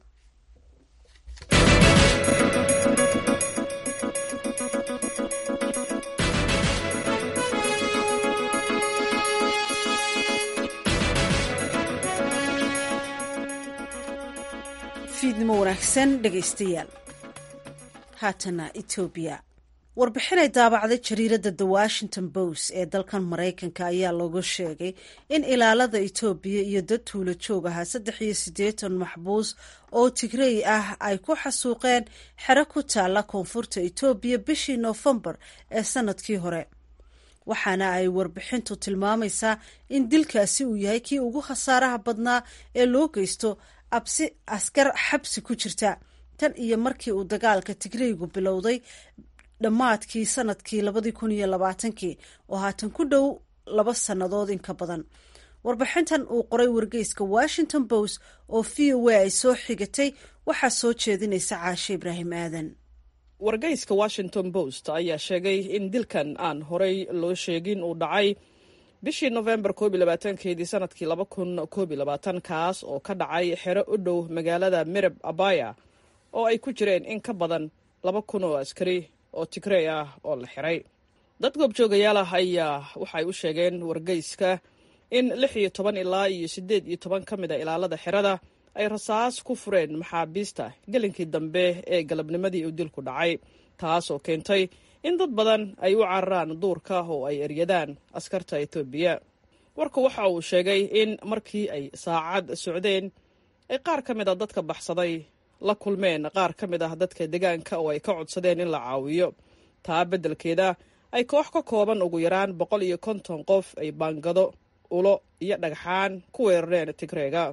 fiidnimo wanaagsan dhegaystayaal haatana etoobiya warbixinay daabacday jariiradda the washington post ee dalkan maraykanka ayaa lagu sheegay in ilaalada etoobiya iyo dad tuulo joog ahaa saddex iyo siddeetan maxbuus oo tigrey ah ay ku xasuuqeen xero ku taalla koonfurta etoobiya bishii noofembar ee sanadkii hore waxaana ay warbixintu tilmaamaysaa in dilkaasi uu yahay kii ugu khasaaraha badnaa ee loo geysto absi askar xabsi ku jirta tan iyo markii uu dagaalka tigreygu bilowday dhammaadkii sanadkii labadii kun iyo labaatankii oo haatan ku dhow laba sannadood in ka badan warbixintan uu qoray wargeyska washington post oo v o a ay soo xigatay waxaa soo jeedinaysa caashe ibraahim aadan wargeyska washington post ayaa sheegay in dilkan aan horey loo sheegin uu dhacay bishii nofembar koob iyo labaatankeedii sanadkii laba kun koob iyo labaatan kaas oo ka dhacay xero u dhow magaalada mirab abaya oo ay ku jireen in ka badan laba kun oo askari oo tigrey ah oo la xiray dad goobjoogayaal ah ayaa waxay u sheegeen wargeyska in lix iyo toban ilaa iyo siddeed iyo toban ka mid a ilaalada xerada ay rasaas ku fureen maxaabiista gelinkii dambe ee galabnimadii uu dilku dhacay taas oo keentay in dad badan ay u cararaan duurka oo ay eryadaan askarta etoobiya warku waxa uu sheegay in markii ay saacad socdeen ay qaar ka mid a dadka baxsaday la kulmeen qaar ka mid ah dadka deegaanka oo ay ka codsadeen in la caawiyo taa beddelkeeda ay koox ka kooban ugu yaraan boqol iyo konton qof ay baangado ulo iyo dhagxaan ku weerareen tigreega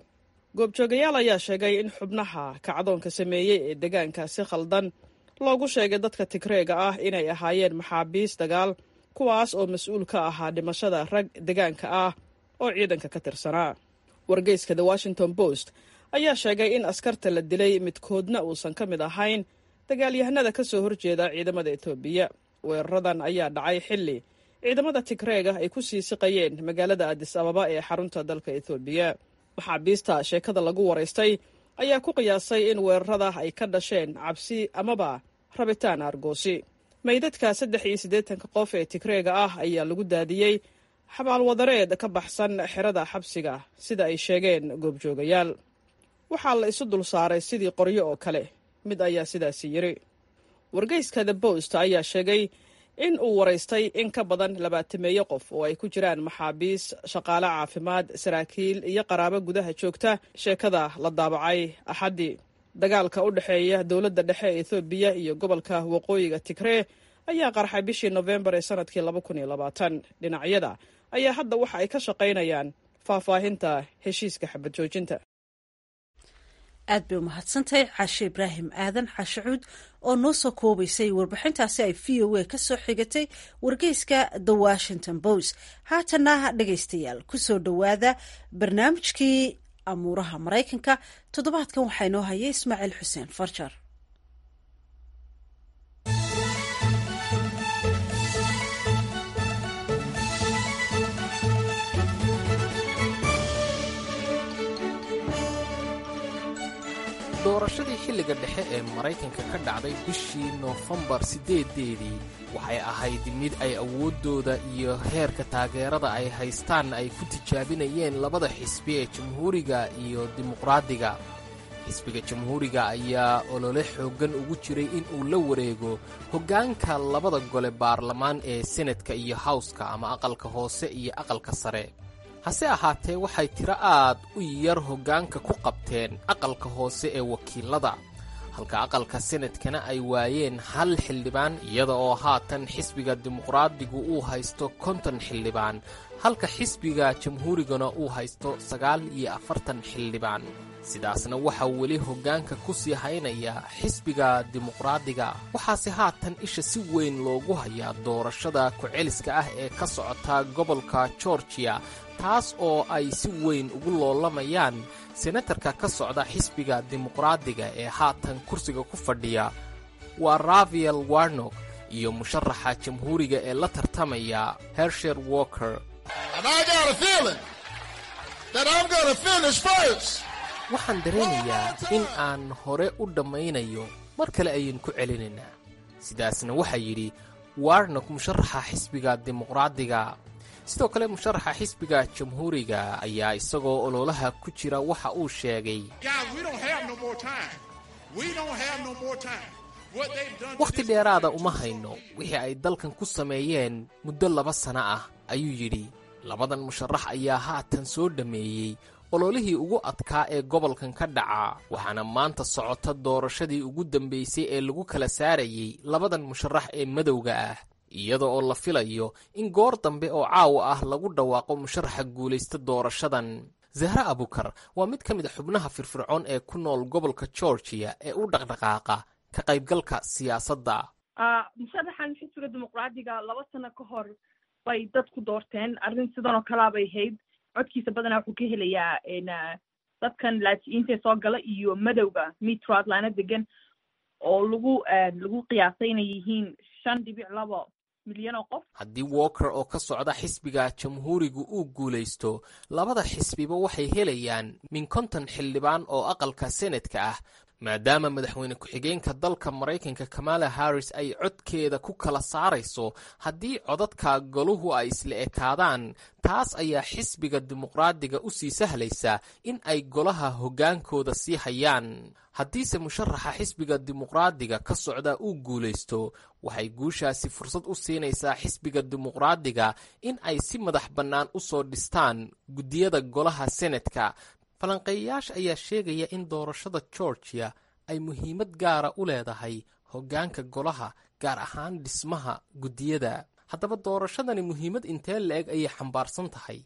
goobjoogayaal ayaa sheegay in xubnaha kacdoonka sameeyey ee deegaanka si khaldan loogu sheegay dadka tigreega ah inay ahaayeen maxaabiis dagaal kuwaas oo mas-uul ka ahaa dhimashada rag deegaanka ah oo ciidanka ka tirsanaa wargeyska the washington post ayaa sheegay in askarta la dilay midkoodna uusan ka mid ahayn dagaalyahanada ka soo horjeeda ciidamada etoobiya weeraradan ayaa dhacay xilli ciidamada tigreega ay ku sii siqayeen magaalada adis ababa ee xarunta dalka etoobiya maxaabiista sheekada lagu waraystay ayaa ku qiyaasay in weerarada ay ka dhasheen cabsi amaba rabitaan argoosi meydadka saddex iyo siddeetanka qof ee tigreega ah ayaa lagu daadiyey xabaalwadareed ka baxsan xerada xabsiga sida ay sheegeen goobjoogayaal waxaa la isu dul saaray sidii qoryo oo kale mid ayaa sidaasi yiri wargeyska the bost ayaa sheegay in uu waraystay in ka badan labaatameeyo qof oo ay ku jiraan maxaabiis shaqaale caafimaad saraakiil iyo qaraabo gudaha joogta sheekada la daabacay axaddii dagaalka u dhexeeya dowladda dhexe ee ethoobiya iyo gobolka waqooyiga tigree ayaa qarxay bishii nofembar ee sanadkii laba kun iyo labaatan dhinacyada ayaa hadda waxa ay ka shaqaynayaan faahfaahinta heshiiska xabad joojinta aad bay umahadsantahay caashe ibraahim aadan xaashacuud oo noo soo koobaysay warbixintaasi ay v o a ka soo xigatay wargeyska the washington post haatana dhegaystayaal kusoo dhowaada barnaamijkii amuuraha maraykanka toddobaadkan waxaa inoo haya ismaaciil xuseen farjar doorashadii xilliga dhexe ee maraykanka ka dhacday bishii noofembar siddeedeedii waxay ahayd mid ay awooddooda iyo heerka taageerada ay haystaan ay ku tijaabinayeen labada xisbi ee jamhuuriga iyo dimuqraadiga xisbiga jamhuuriga ayaa olole xooggan ugu jiray in uu la wareego hoggaanka labada gole baarlamaan ee senatka iyo hawska ama aqalka hoose iyo aqalka sare hase ahaatee waxay tiro aad u yar hoggaanka ku qabteen aqalka hoose ee wakiilada halka aqalka senadkana ay waayeen hal xildhibaan iyada oo haatan xisbiga dimuqraadigu uu haysto konton xildhibaan halka xisbiga jamhuurigana uu haysto sagaal iyo afartan xildhibaan sidaasna waxaa weli hoggaanka ku sii haynaya xisbiga dimuqraadiga waxaase haatan isha si weyn loogu hayaa doorashada ku-celiska ah ee ka socota gobolka georgiya taas oo ay si weyn ugu loolamayaan senatarka ka socda xisbiga dimuqraadiga ee haatan kursiga ku fadhiya waa rafael warnok iyo musharaxa jamhuuriga ee la tartamaya hersher walker waxaan dareemayaa in aan hore u dhammaynayo mar kale ayaan ku celinaynaa sidaasna waxaa yidhi warnok musharaxa xisbiga dimuqraadiga sidoo kale musharaxa xisbiga jamhuuriga ayaa isagoo ololaha ku jira waxa uu sheegay wakhti dheeraada uma hayno wixii ay dalkan ku sameeyeen muddo laba sana ah ayuu yidhi labadan musharax ayaa haatan soo dhammeeyey ololihii ugu adkaa ee gobolkan ka dhaca waxaana maanta socota doorashadii ugu dambaysay ee lagu kala saarayey labadan musharax ee madowga ah iyada oo la filayo in goor dambe oo caawa ah lagu dhawaaqo musharaxa guulaysta doorashadan zahre abukar waa mid ka mid a xubnaha firfircoon ee ku nool gobolka georgiya ee u dhaqdhaqaaqa ka qaybgalka siyaasadda musharaxan xisbiga dimuqraadiga laba sano ka hor bay dadku doorteen arrin sidan oo kalea bay ahayd codkiisa badanaa wuxuu ka helayaa dadkan laatiyiinta soo gala iyo madowga metro atlana degan oo lagu lagu qiyaasay inay yihiin shan dhibic labo milyan oo qof haddii walker oo ka socda xisbiga jamhuurigu uu guulaysto labada xisbiba waxay helayaan min konton xildhibaan oo aqalka senadka ah maadaama madaxweyne ku-xigeenka dalka maraykanka kamala harris ay codkeeda ku kala saarayso haddii codadka goluhu ay isla ekaadaan taas ayaa xisbiga dimuqraadiga u sii sahlaysa in ay golaha hoggaankooda sii hayaan haddiise musharaxa xisbiga dimuqraadiga ka socda uu guulaysto waxay guushaasi fursad u siinaysaa xisbiga dimuqraadiga in ay si madax bannaan u soo dhistaan guddiyada golaha senadka falanqeeyayaasha ayaa sheegaya in doorashada georgiya ay muhiimad gaara u leedahay hoggaanka golaha gaar ahaan dhismaha guddiyada haddaba doorashadani muhiimad intee la-eg ayay xambaarsan tahay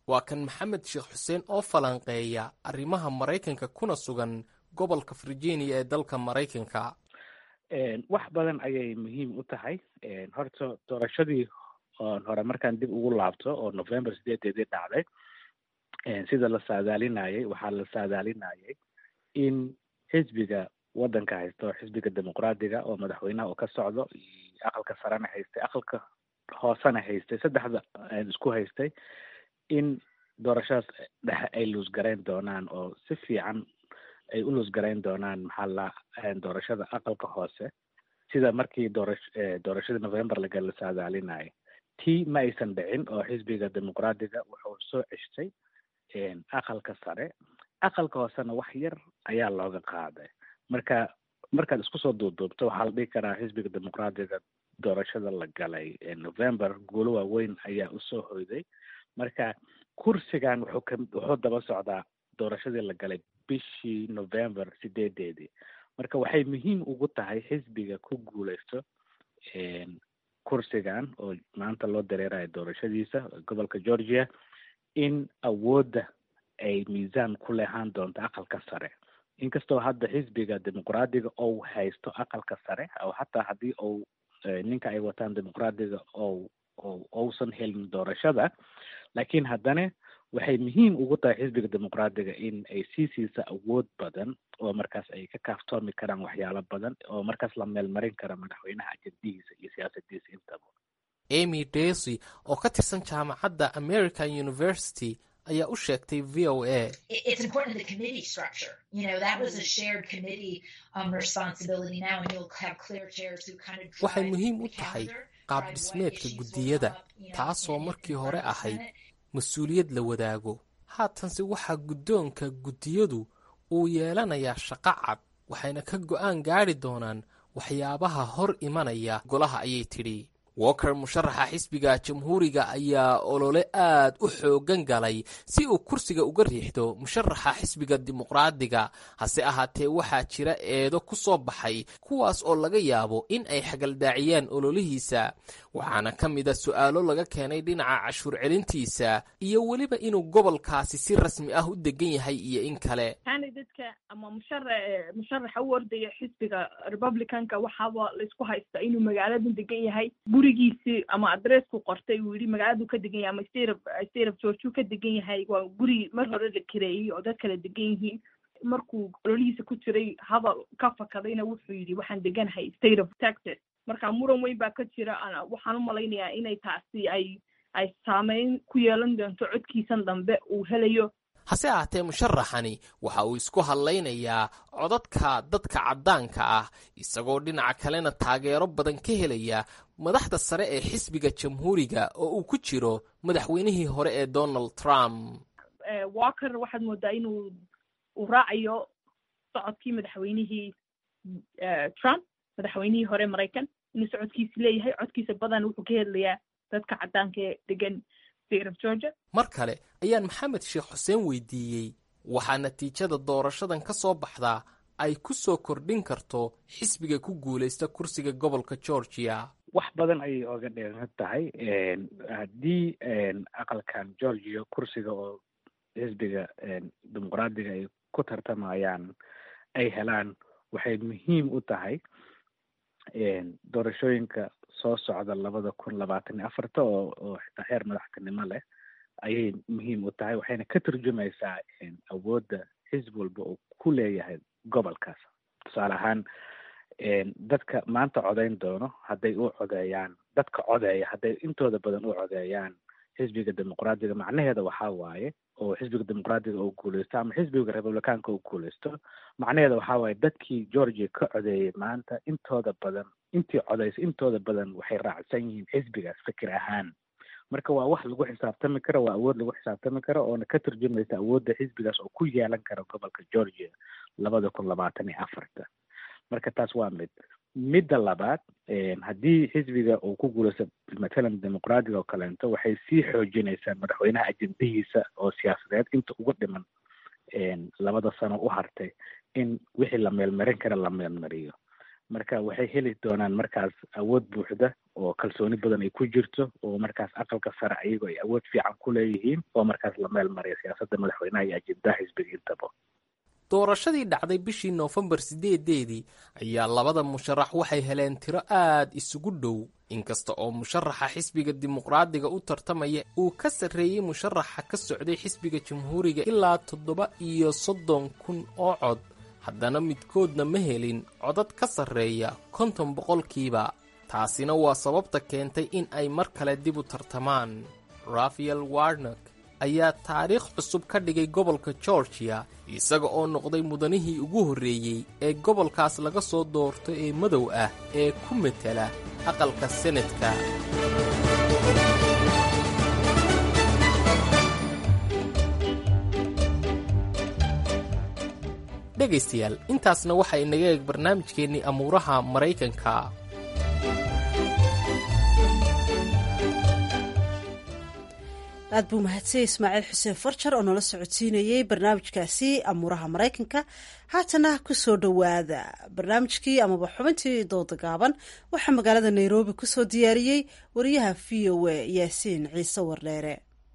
waa kan maxamed sheekh xuseen oo falanqeeya arrimaha maraykanka kuna sugan gobolka virginia ee dalka maraykanka wax badan ayay muhiim u tahay horta doorashadii oon hore markaan dib ugu laabto oo november sideedeedii dhacday sida la saadaalinayay waxaa la saadaalinayay in xisbiga waddanka haysta oo xisbiga dimuqraadiga oo madaxweynaha uu ka socdo iyo aqalka sarena haystay aqalka hoosena haystay saddexda isku haystay in doorashadaas dhexe ay luusgarayn doonaan oo si fiican ay u luusgarayn doonaan maxaa la doorashada aqalka hoose sida markii doorash doorashadii november laga la saadaalinayay tii ma aysan dhicin oo xisbiga dimuqraadiga wuxuu soo ceshtay aqalka sare aqalka hoosena wax yar ayaa looga qaaday marka markaad isku soo duubduubto waxaa la dhihi karaa xisbiga dimuqraadiga doorashada la galay november guulo waaweyn ayaa usoo hoyday marka kursigan wuxuu ka wuxuu daba socdaa doorashadii la galay bishii november sideedeedii marka waxay muhiim ugu tahay xisbiga ku guuleysto kursigan oo maanta loo dareerayo doorashadiisa gobolka georgia in awoodda ay miisaan ku leehaan doonto aqalka sare inkastoo hadda xisbiga dimuqraadiga ou haysto aqalka sare oo hataa haddii ou ninka ay wataan dimuqraadiga ou ou ousan helin doorashada laakiin haddana waxay muhiim ugu tahay xisbiga dimuqraadiga in ay sii siisa awood badan oo markaas ay ka kaaftoomi karaan waxyaalo badan oo markaas la meelmarin kara madaxweynaha ajendihiisa iyo siyaasadiisa intaba amy daisy oo ka tirsan jaamacadda american university ayaa u sheegtay v o a it's important the committee structure. You know, that was a shared committee um, responsibility now, and you'll have clear chairs who kind of waxay drive muhiim u the tahay calendar, qaab drive what dhismeedka issues will guddiyada come up, you know, taasoo in- markii in hore front of the ahayd Senate. mas-uuliyad la wadaago haatanse waxaa guddoonka guddiyadu uu yeelanayaa shaqo cad waxayna ka go'aan gaadhi doonaan waxyaabaha hor imanaya golaha ayay tidhi walker musharaxa xisbiga jamhuuriga ayaa olole aad u xoogan galay si uu kursiga uga riixdo musharaxa xisbiga dimuqraadiga hase ahaatee waxaa jira eedo ku soo baxay kuwaas oo laga yaabo in ay xagaldaaciyaan ololihiisa waxaana ka mid a su'aalo laga keenay dhinaca cashuur celintiisa iyo weliba inuu gobolkaasi si rasmi ah u degan yahay iyo in kale candidatka ama mushara musharaxa u ordaya xisbiga republicanka waxaaba laisku haystaa inuu magaaladan degan yahay gurigiisi ama adressku qortay uu yidhi magaaladu ka degan yahay ama state of state of georgia ka degan yahay waa guri mar hore la kireeyey oo dad kala degan yihiin markuu ololihiisa ku jiray hadal ka fakadayna wuxuu yidhi waxaan deganahay state of texas marka muran weyn baa ka jira ana- waxaan u malaynayaa inay taasi ay ay saameyn ku yeelan doonto codkiisan dambe uu helayo hase ahaatee musharaxani waxa uu isku hadlaynayaa codadka dadka caddaanka ah isagoo dhinaca kalena taageero badan ka helaya madaxda sare ee xisbiga jamhuuriga oo uu ku jiro madaxweynihii hore ee donald trump Eh, walker waxaad moodaa inuu uu raacayo socodkii madaxweynihii eh, trump madaxweynihii hore maraykan inuu socodkiisi leeyahay codkiisa badan wuxuu ka hedlayaa dadka caddaanka ee degan state of georgia mar kale ayaan maxamed sheekh xuseen weydiiyey waxaa natiijada doorashadan ka soo baxdaa ay ku soo kordhin karto xisbiga ku guulaysta kursiga gobolka georgia wax badan ayay oga dheeran tahay haddii aqalkan georgia kursiga oo xisbiga dimuqraadiga ay ku tartamayaan ay helaan waxay muhiim u tahay doorashooyinka soo socda labada kun labaatan iyo afarta oo oo xitaa heer madaxtinimo leh ayay muhiim u tahay waxayna ka turjumaysaa awoodda xisbi walba uu ku leeyahay gobolkaas tusaale ahaan dadka maanta codayn doono hadday u codeeyaan dadka codeeya hadday intooda badan u codeeyaan xisbiga dimuqraadiga macnaheeda waxaa waaye oo xisbiga dimuqraadiga uu guuleysto ama xisbiga republicaanka uu guuleysto macnaheeda waxaa waaye dadkii georgia ka codeeyay maanta intooda badan intii codeysay intooda badan waxay raacsan yihiin xisbigaas fikir ahaan marka waa wax lagu xisaabtami karo waa awood lagu xisaabtami karo oona ka turjumaysa awoodda xisbigaas oo ku yeelan kara gobolka georgia labada kun labaatan iyo afarta marka taas waa mid midda labaad haddii xisbiga uu ku guuleysto matalan dimuqraadiga oo kaleento waxay sii xoojinaysaa madaxweynaha ajendahiisa oo siyaasadeed inta ugu dhiman labada sano u hartay in wixii la meelmarin kara la meelmariyo marka waxay heli doonaan markaas awood buuxda oo kalsooni badan ay ku jirto oo markaas aqalka sare ayagoo ay awood fiican ku leeyihiin oo markaas la meel mariya siyaasadda madaxweynaha iyo ajendaha xisbiga intaba doorashadii dhacday bishii noofembar sideedeedii ayaa labada musharax waxay heleen tiro aad isugu dhow inkasta oo musharaxa xisbiga dimuqraadiga u tartamaya uu ka sarreeyey musharaxa ka socday xisbiga jamhuuriga ilaa toddoba iyo soddon kun oo cod haddana midkoodna ma helin codad ka sarreeya konton boqolkiiba taasina waa sababta keentay in ay mar kale dib u tartamaan rafael warnak ayaa taariikh cusub ka dhigay gobolka georgiya isaga oo noqday mudanihii ugu horreeyey ee gobolkaas laga soo doorto ee madow ah ee ku metela aqalka senadka dhegaystayaal intaasna waxaa inaga eeg barnaamijkeennii amuuraha maraykanka aad buu mahadsanyay ismaaciil xuseen farjar oo nala socodsiinayey barnaamijkaasi amuuraha maraykanka haatana kusoo dhowaada barnaamijkii amaba xubintii dooda gaaban waxaa magaalada nairobi kusoo diyaariyey wariyaha v o a yaasiin ciise wardheere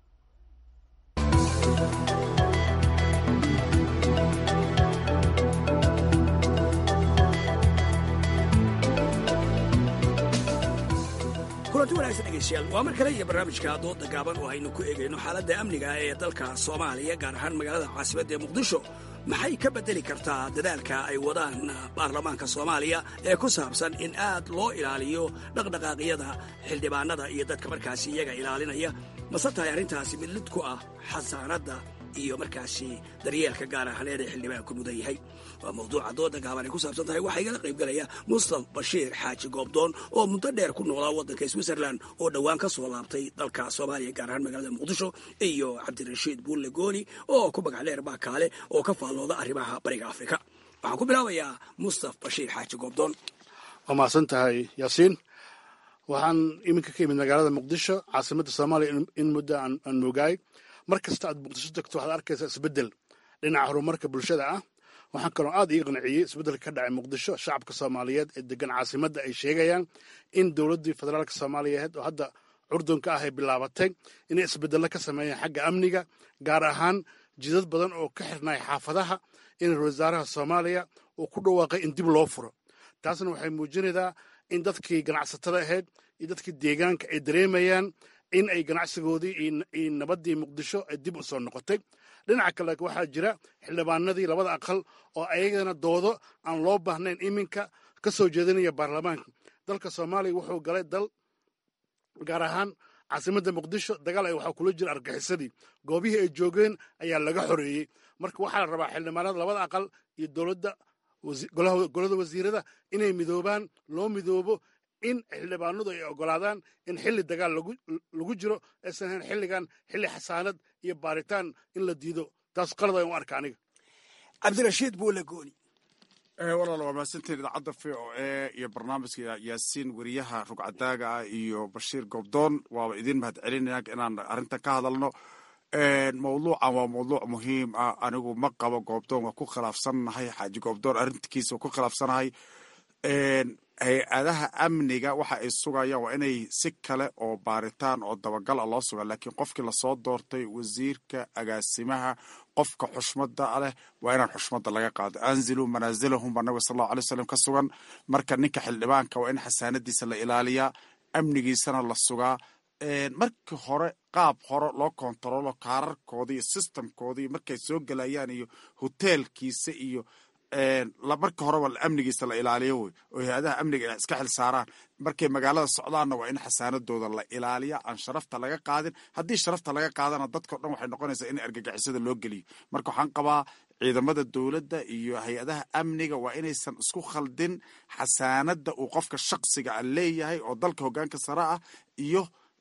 kulanti wanaagsan dhegeystayaal waa mar kale iyo barnaamijka dooda gaaban oo aynu ku eegayno xaaladda amniga ee dalka soomaaliya gaar ahaan magaalada caasimadda ee muqdisho maxay ka beddeli kartaa dadaalka ay wadaan baarlamaanka soomaaliya ee ku saabsan in aad loo ilaaliyo dhaqdhaqaaqyada xildhibaanada iyo dadka markaasi iyaga ilaalinaya mase tahay arrintaasi mid lid ku ah xasaanadda iyo markaasi daryeelka gaar ahaneed ee xildhibaanku mudan yahay waa mawduuca dooda gaaban ay ku saabsan tahay waxaa igala qayb galaya mustaf bashiir xaaji goobdoon oo muddo dheer ku noolaa waddanka switzerland oo dhowaan ka soo laabtay dalka soomaaliya gaar ahaan magaalada muqdisho iyo cabdirashiid buulle gooni oo ku magac dheer baakaale oo ka faallooda arrimaha bariga afrika waxaan ku bilaabayaa mustaf bashiir xaaji goobdoon waa mahadsan tahay yaasiin waxaan iminka ka imid magaalada muqdisho caasimadda soomaaliya in muddo aan moogaay mar kasta aad muqdisho tagto waxaad arkaysaa isbeddel dhinaca horumarka bulshada ah waxaan kaloo aad ii qanciyey isbeddelka ka dhacay muqdisho shacabka soomaaliyeed ee degan caasimadda ay sheegayaan in dowladdii federaalka soomaaliyeed oo hadda curdunka ah ay bilaabatay inay isbeddello ka sameeyaan xagga amniga gaar ahaan jidad badan oo ka xirnay xaafadaha in ra-isul wasaaraha soomaaliya uu ku dhawaaqay in dib loo furo taasna waxay muujinaysaa in dadkii ganacsatada ahayd iyo dadkii deegaanka ay dareemayaan in ay ganacsigoodii iyo nabaddii muqdisho ay dib u soo noqotay dhinaca kale waxaa jira xildhibaanadii labada aqal oo ayagana doodo aan loo baahnayn iminka ka soo jeedinaya baarlamaanka dalka soomaaliya wuxuu galay dal gaar ahaan caasimadda muqdisho dagaal ay waxaa kula jira argaxisadii goobihii ay joogeen ayaa laga xoreeyey marka waxaa la rabaa xildhibaanada labada aqal iyo dowladda golada wasiirada inay midoobaan loo midoobo in xildhibaanadu ay ogolaadaan in xilli dagaal lagu jiro aysan ahayn xilligan xilli xasaanad iyo baaritaan in la diido taas qalad aan u arka aniga cabdirashiid buule gooni walaal waa mahadsantiin idaacadda v o e iyo barnaamijka yaasiin weriyaha rugcadaaga ah iyo bashiir goobdoon waaba idiin mahad celinaya inaan arrintan ka hadalno mawduucan waa mawduuc muhiim ah anigu ma qabo goobdoon waa ku khilaafsannahay xaaji goobdoon arrinkiisa waa ku khilaafsanahay hay-adaha amniga waxa ay sugayaan waa inay si kale oo baaritaan oo dabagal a loo suga laakiin qofkii lasoo doortay wasiirka agaasimaha qofka xushmada leh waa inaan xushmada laga qaado anziluu manaasilahum baa nabiga sal allahu alay wasalam ka sugan marka ninka xildhibaanka waa in xasaanadiisa la ilaaliyaa amnigiisana la sugaa markii hore qaab hore loo kontarolo kaararkoodii iyo systemkoodii markay soo gelayaan iyo hoteelkiisa iyo marka horeba amnigiisa la ilaaliyo wey oo hay-adaha amniga ay iska xil saaraan markay magaalada socdaanna waa in xasaanadooda la ilaaliya aan sharafta laga qaadin haddii sharafta laga qaadana dadkao dhan waxay noqonaysaa in argagixisada loo geliyo marka waxaan qabaa ciidamada dowladda iyo hay-adaha amniga waa inaysan isku khaldin xasaanada uu qofka shaksiga a leeyahay oo dalka hogaanka sare ah iyo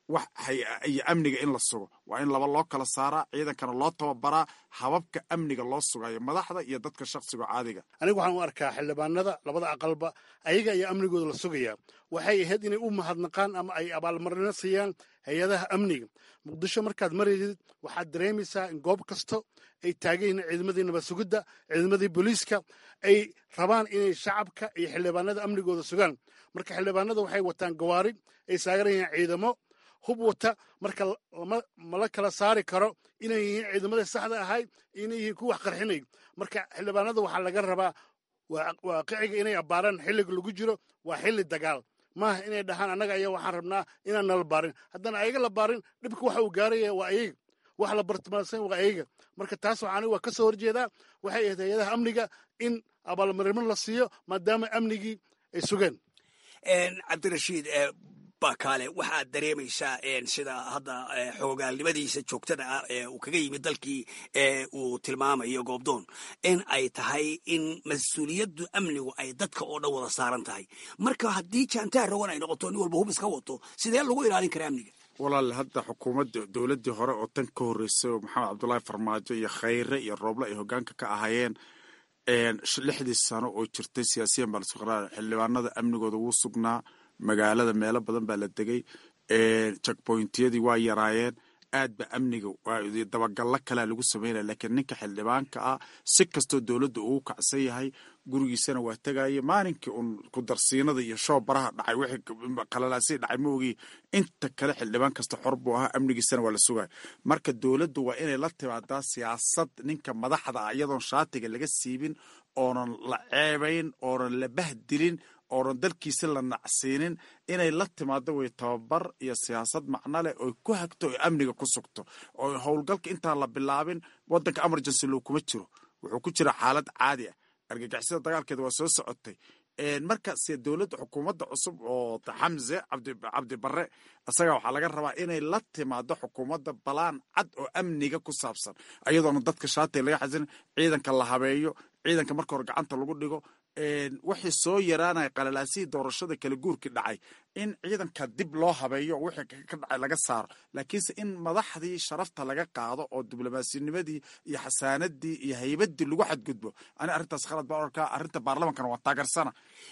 wax iyo amniga in la sugo waa in laba loo kala saaraa ciidankana loo tababaraa hababka amniga loo sugayo madaxda iyo dadka shakhsiga caadiga anigu waxaan u arkaa xildhibaanada labada aqalba ayaga ayaa amnigooda la sugayaa waxay ahayd inay u mahadnaqaan ama ay abaalmarino siiyaan hay-adaha amniga muqdisho markaad maraysid waxaad dareemaysaa in goob kasto ay taagan yihiin ciidamadii nabad sugidda ciidamadii booliiska ay rabaan inay shacabka iyo xildhibaanada amnigooda sugaan marka xildhibaanada waxay wataan gawaari ay saaran yihiin ciidamo hub wata marka mala kala saari karo inay yihiin ciidamadii saxda ahay inay yihiin kuwa wax qarxinay marka xildhibaanada waxaa laga rabaa waaqiciga inay abbaaraan xilliga lagu jiro waa xilli dagaal maaha inay dhahaan annaga ayaa waxaan rabnaa inaan nala baarin haddaan ayaga la baarin dhibka waxa uu gaaraya waa ayaga wax la bartilmaansan waa ayaga marka taas waxaan waa ka soo horjeedaa waxay ahayd hay-adaha amniga in abaalmarimo la siiyo maadaama amnigii ay sugeen cabdirashiid bakaale waxaad dareemaysaa sida hadda xoogaalnimadiisa joogtada ah ee uu kaga yimid dalkii uu tilmaamayo goobdoon in ay tahay in mas-uuliyaddu amnigu ay dadka oo dhan wada saaran tahay marka haddii jaantaar rogan ay noqoto nin walba hub iska wato sidee lagu ilaalin karaa amniga walaal hadda xukuumadda dowladdii hore oo tan ka horreysay oo maxamed cabdullaahi farmaajo iyo khayre iyo rooble ay hoggaanka ka ahaayeen lixdii sano oo jirtay siyaasiyan baa lasku qaraar xildhibaanada amnigooda wuu sugnaa magaalada meelo badan baa la degay jakboyntiyadii waa yaraayeen aad ba amniga dabagallo kalea lagu sameynaya laakiin ninka xildhibaanka ah si kastoo dowladda ugu kacsan yahay gurigiisana waa tegaya maalinkii uun kudarsiinada iyo shoobaraha dhacay wixii qalalaasii dhacay ma ogii inta kale xildhibaan kasta xor buu ahaa amnigiisana waa la sugaya marka dowladdu waa inay la timaadaa siyaasad ninka madaxda ah iyadoon shaatiga laga siibin oonan la ceebayn oonan la bahdilin oonan dalkiisi la nacsiinin inay la timaado way tababar iyo siyaasad macno leh oy ku hagto oy amniga ku sugto oo howlgalka intaan la bilaabin wadanka emergency loo kuma jiro wuxuu ku jira xaalad caadi ah argagixisada dagaalkeeda waa soo socotay marka se dowladda xukuumadda cusub oo xamse cabdi barre isaga waxaa laga rabaa inay la timaado xukuumadda balaan cad oo amniga ku saabsan ayadoona dadka shaatiga laga xasin ciidanka la habeeyo ciidanka marka hore gacanta lagu dhigo wixii soo yaraanaya qalalaasihii doorashada kala guurkii dhacay in ciidanka dib loo habeeyo wixii ka dhacay laga saaro laakiinse in madaxdii sharafta laga qaado oo diblomaasinimadii iyo xasaanadii iyo haybadii lagu xadgudbo ani arrintaas khalad baan arkaa arrinta baarlamankana waa taageersana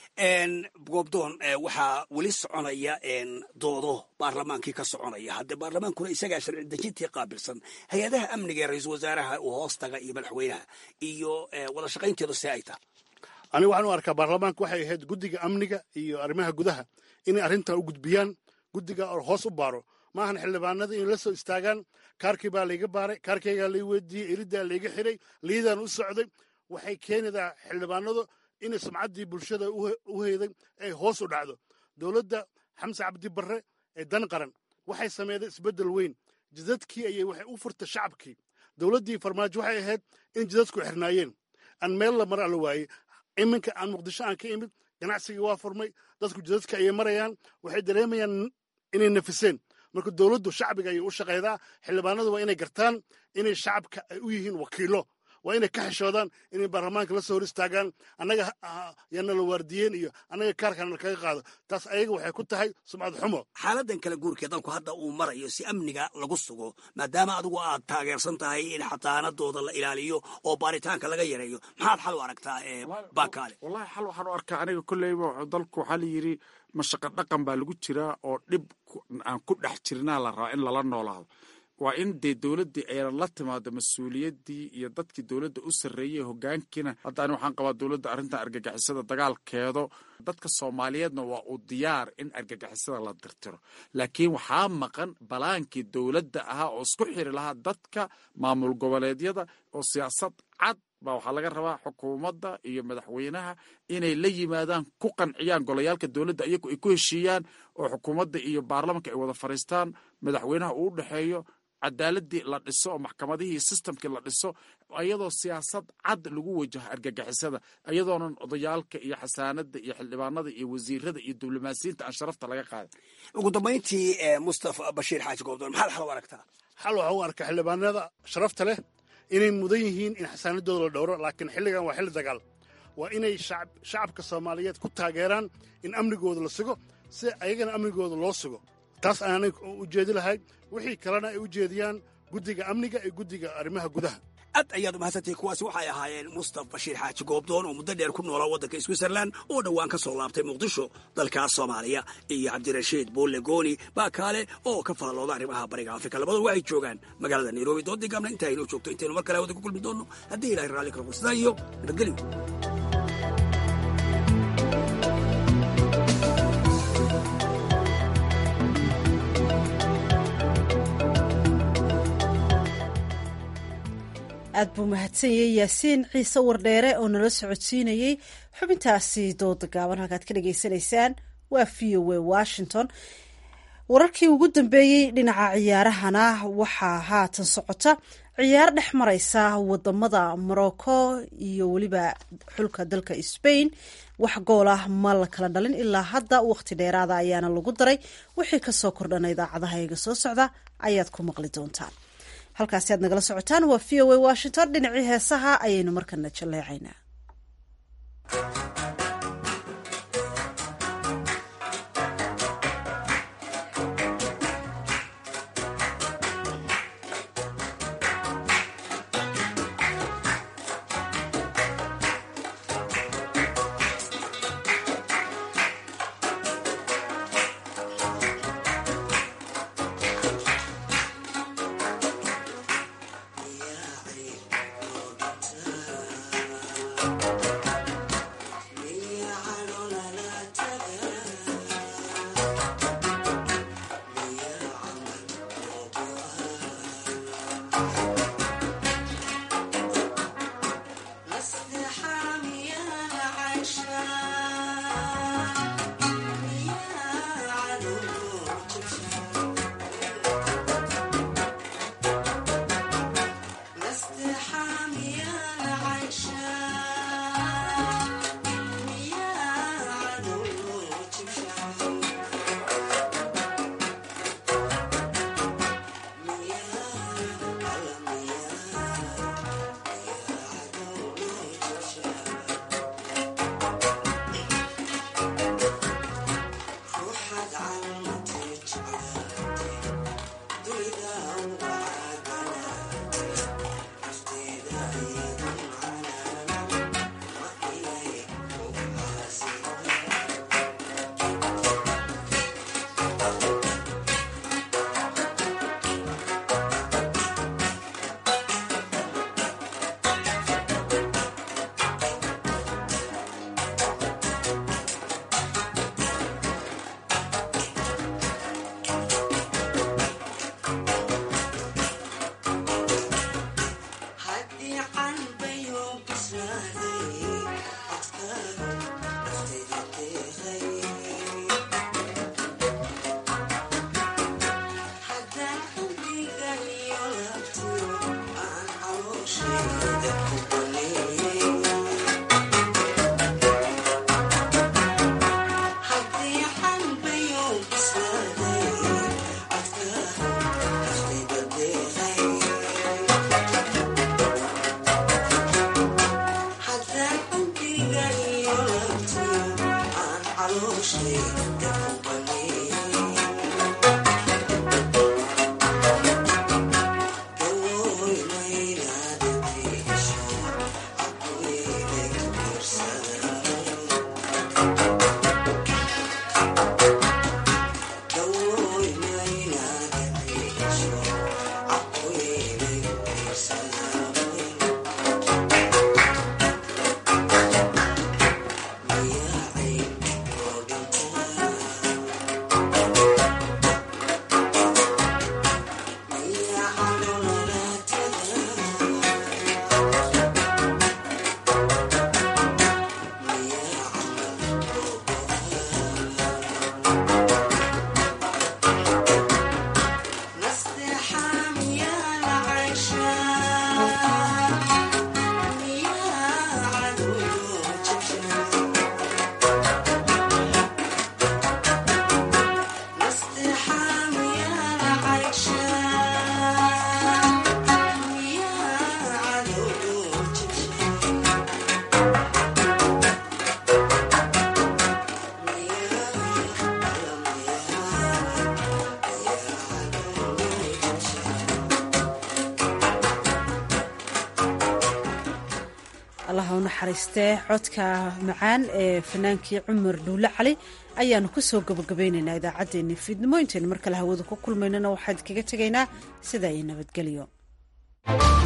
goobdoon waxaa weli soconaya doodo baarlamaankii ka soconaya haddee baarlamaankuna isagaa sharci dejintii qaabilsan hay-adaha amniga ee ra-iisul wasaaraha uu hoostaga iyo madaxweynaha iyo wada shaqaynteedu see ay tahay aniga waxaan u arkaa baarlamaanka waxay ahayd guddiga amniga iyo arrimaha gudaha inay arrintan u gudbiyaan guddiga oo hoos u baaro maahan xildhibaanada inay la soo istaagaan kaarkii baa layga baaray kaarkaygaa lay weydiiyey iridaa layga xiray liidaan u socday waxay keenaydaa xildhibaanadu inay sumcaddii bulshada u heyday ay hoos u dhacdo dowladda xamse cabdi barre ee dan qaran waxay sameeday isbeddel weyn jidadkii ayay waxay u furtay shacabkii dowladdii farmaajo waxay ahayd in jidadku xirnaayeen aan meel la mara la waayey iminka aan muqdisho aan ka imid ganacsigii waa furmay dadku jidadka ayay marayaan waxay dareemayaan inay nafiseen marka dowladdu shacbiga ayay u shaqaydaa xildhibaanadu waa inay gartaan inay shacabka ay u yihiin wakiilo waa inay ka xishoodaan inay baarlamaanka la soo hor istaagaan annaga yana la waardiyeen iyo annaga kaarkana kaga qaado taas ayaga waxay ku tahay sumcad xumo xaaladan kala guurkee dalku hadda uu marayo si amniga lagu sugo maadaama adigu aad taageersan tahay in xataanadooda la ilaaliyo oo baaritaanka laga yareeyo maxaad xal u aragtaa bakaale wallahi xal waxaan u arkaa aniga kolleyba dalku waxaa la yidhi mashaqa dhaqan baa lagu jiraa oo dhib aan ku dhex jirnaa la rabaa in lala noolaado waa in dee dowladdii aynan la timaado mas-uuliyaddii iyo dadkii dowladda u sarreeyey hogaankiina hadda ani waxaan qabaa dowladda arrintan argagixisada dagaalkeedo dadka soomaaliyeedna waa uu diyaar in argagixisada la dirtiro laakiin waxaa maqan balaankii dowladda ahaa oo isku xiri lahaa dadka maamul goboleedyada oo siyaasad cad baa waxaa laga rabaa xukuumadda iyo madaxweynaha inay la yimaadaan ku qanciyaan golayaalka dowladda iyagu ay ku heshiiyaan oo xukuumadda iyo baarlamanka ay wada fadhiistaan madaxweynaha uu u dhexeeyo cadaaladii la dhiso oo maxkamadihii systemkii la dhiso iyadoo siyaasad cad lagu wajaho argagixisada iyadoonan odayaalka iyo xasaanada iyo xildhibaanada iyo wasiirada iyo diblomaasiyiinta aan sharafta laga qaadan ugu dambayntii mustafa bashiir xaaji goobdoon maxaad xal u aragtaa xal waxa u arkaa xildhibaanada sharafta leh inay mudan yihiin in xasaanadooda la dhowro laakiin xilligan waa xilli dagaal waa inay shacabka soomaaliyeed ku taageeraan in amnigooda la sugo si ayagana amnigooda loo sugo taas ayaanay u jeedi lahay wixii kalena ay u jeediyaan guddiga amniga iyo guddiga arrimaha gudaha aad ayaad umahadsantahay kuwaasi waxay ahaayeen mustaf bashiir xaaji goobdoon oo muddo dheer ku noolaa waddanka switzerland oo dhowaan ka soo laabtay muqdisho dalkaas soomaaliya iyo cabdirashiid buulle gooni baakaale oo ka faallooda arrimaha bariga afrika labadooda waxay joogaan magaalada nairobi doodii gaabna intaa inoo joogto intaynu mar kale hawada ku kulmi doonno haddii ilahay raalli karo sidaa iyo nabadgelyo aad buu mahadsanyay yaasiin ciise wardheere oo nala socodsiinayey xubintaasi dooda gaaban halkaad ka dhagaysanaysaan waa v o a washington wararkii ugu dambeeyey dhinaca ciyaarahana waxaa haatan socota ciyaar dhex mareysa wadamada morocco iyo weliba xulka dalka spain wax gool ah ma la kala dhalin ilaa hadda waqti dheeraada ayaana lagu daray wixii kasoo kordhana idaacadaha iga soo socda ayaad ku maqli doontaan halkaasi aad nagala socotaan waa v o a washington dhinacii heesaha ayaynu markana jaleecaynaa naxariistee codka macaan ee fanaankii cumar dhuule cali ayaanu kusoo gabagabaynaynaa idaacaddeenni fiidnimo intaynu mar kale hawada ku kulmaynana waxaan kaga tegaynaa sidaa iyo nabadgelyo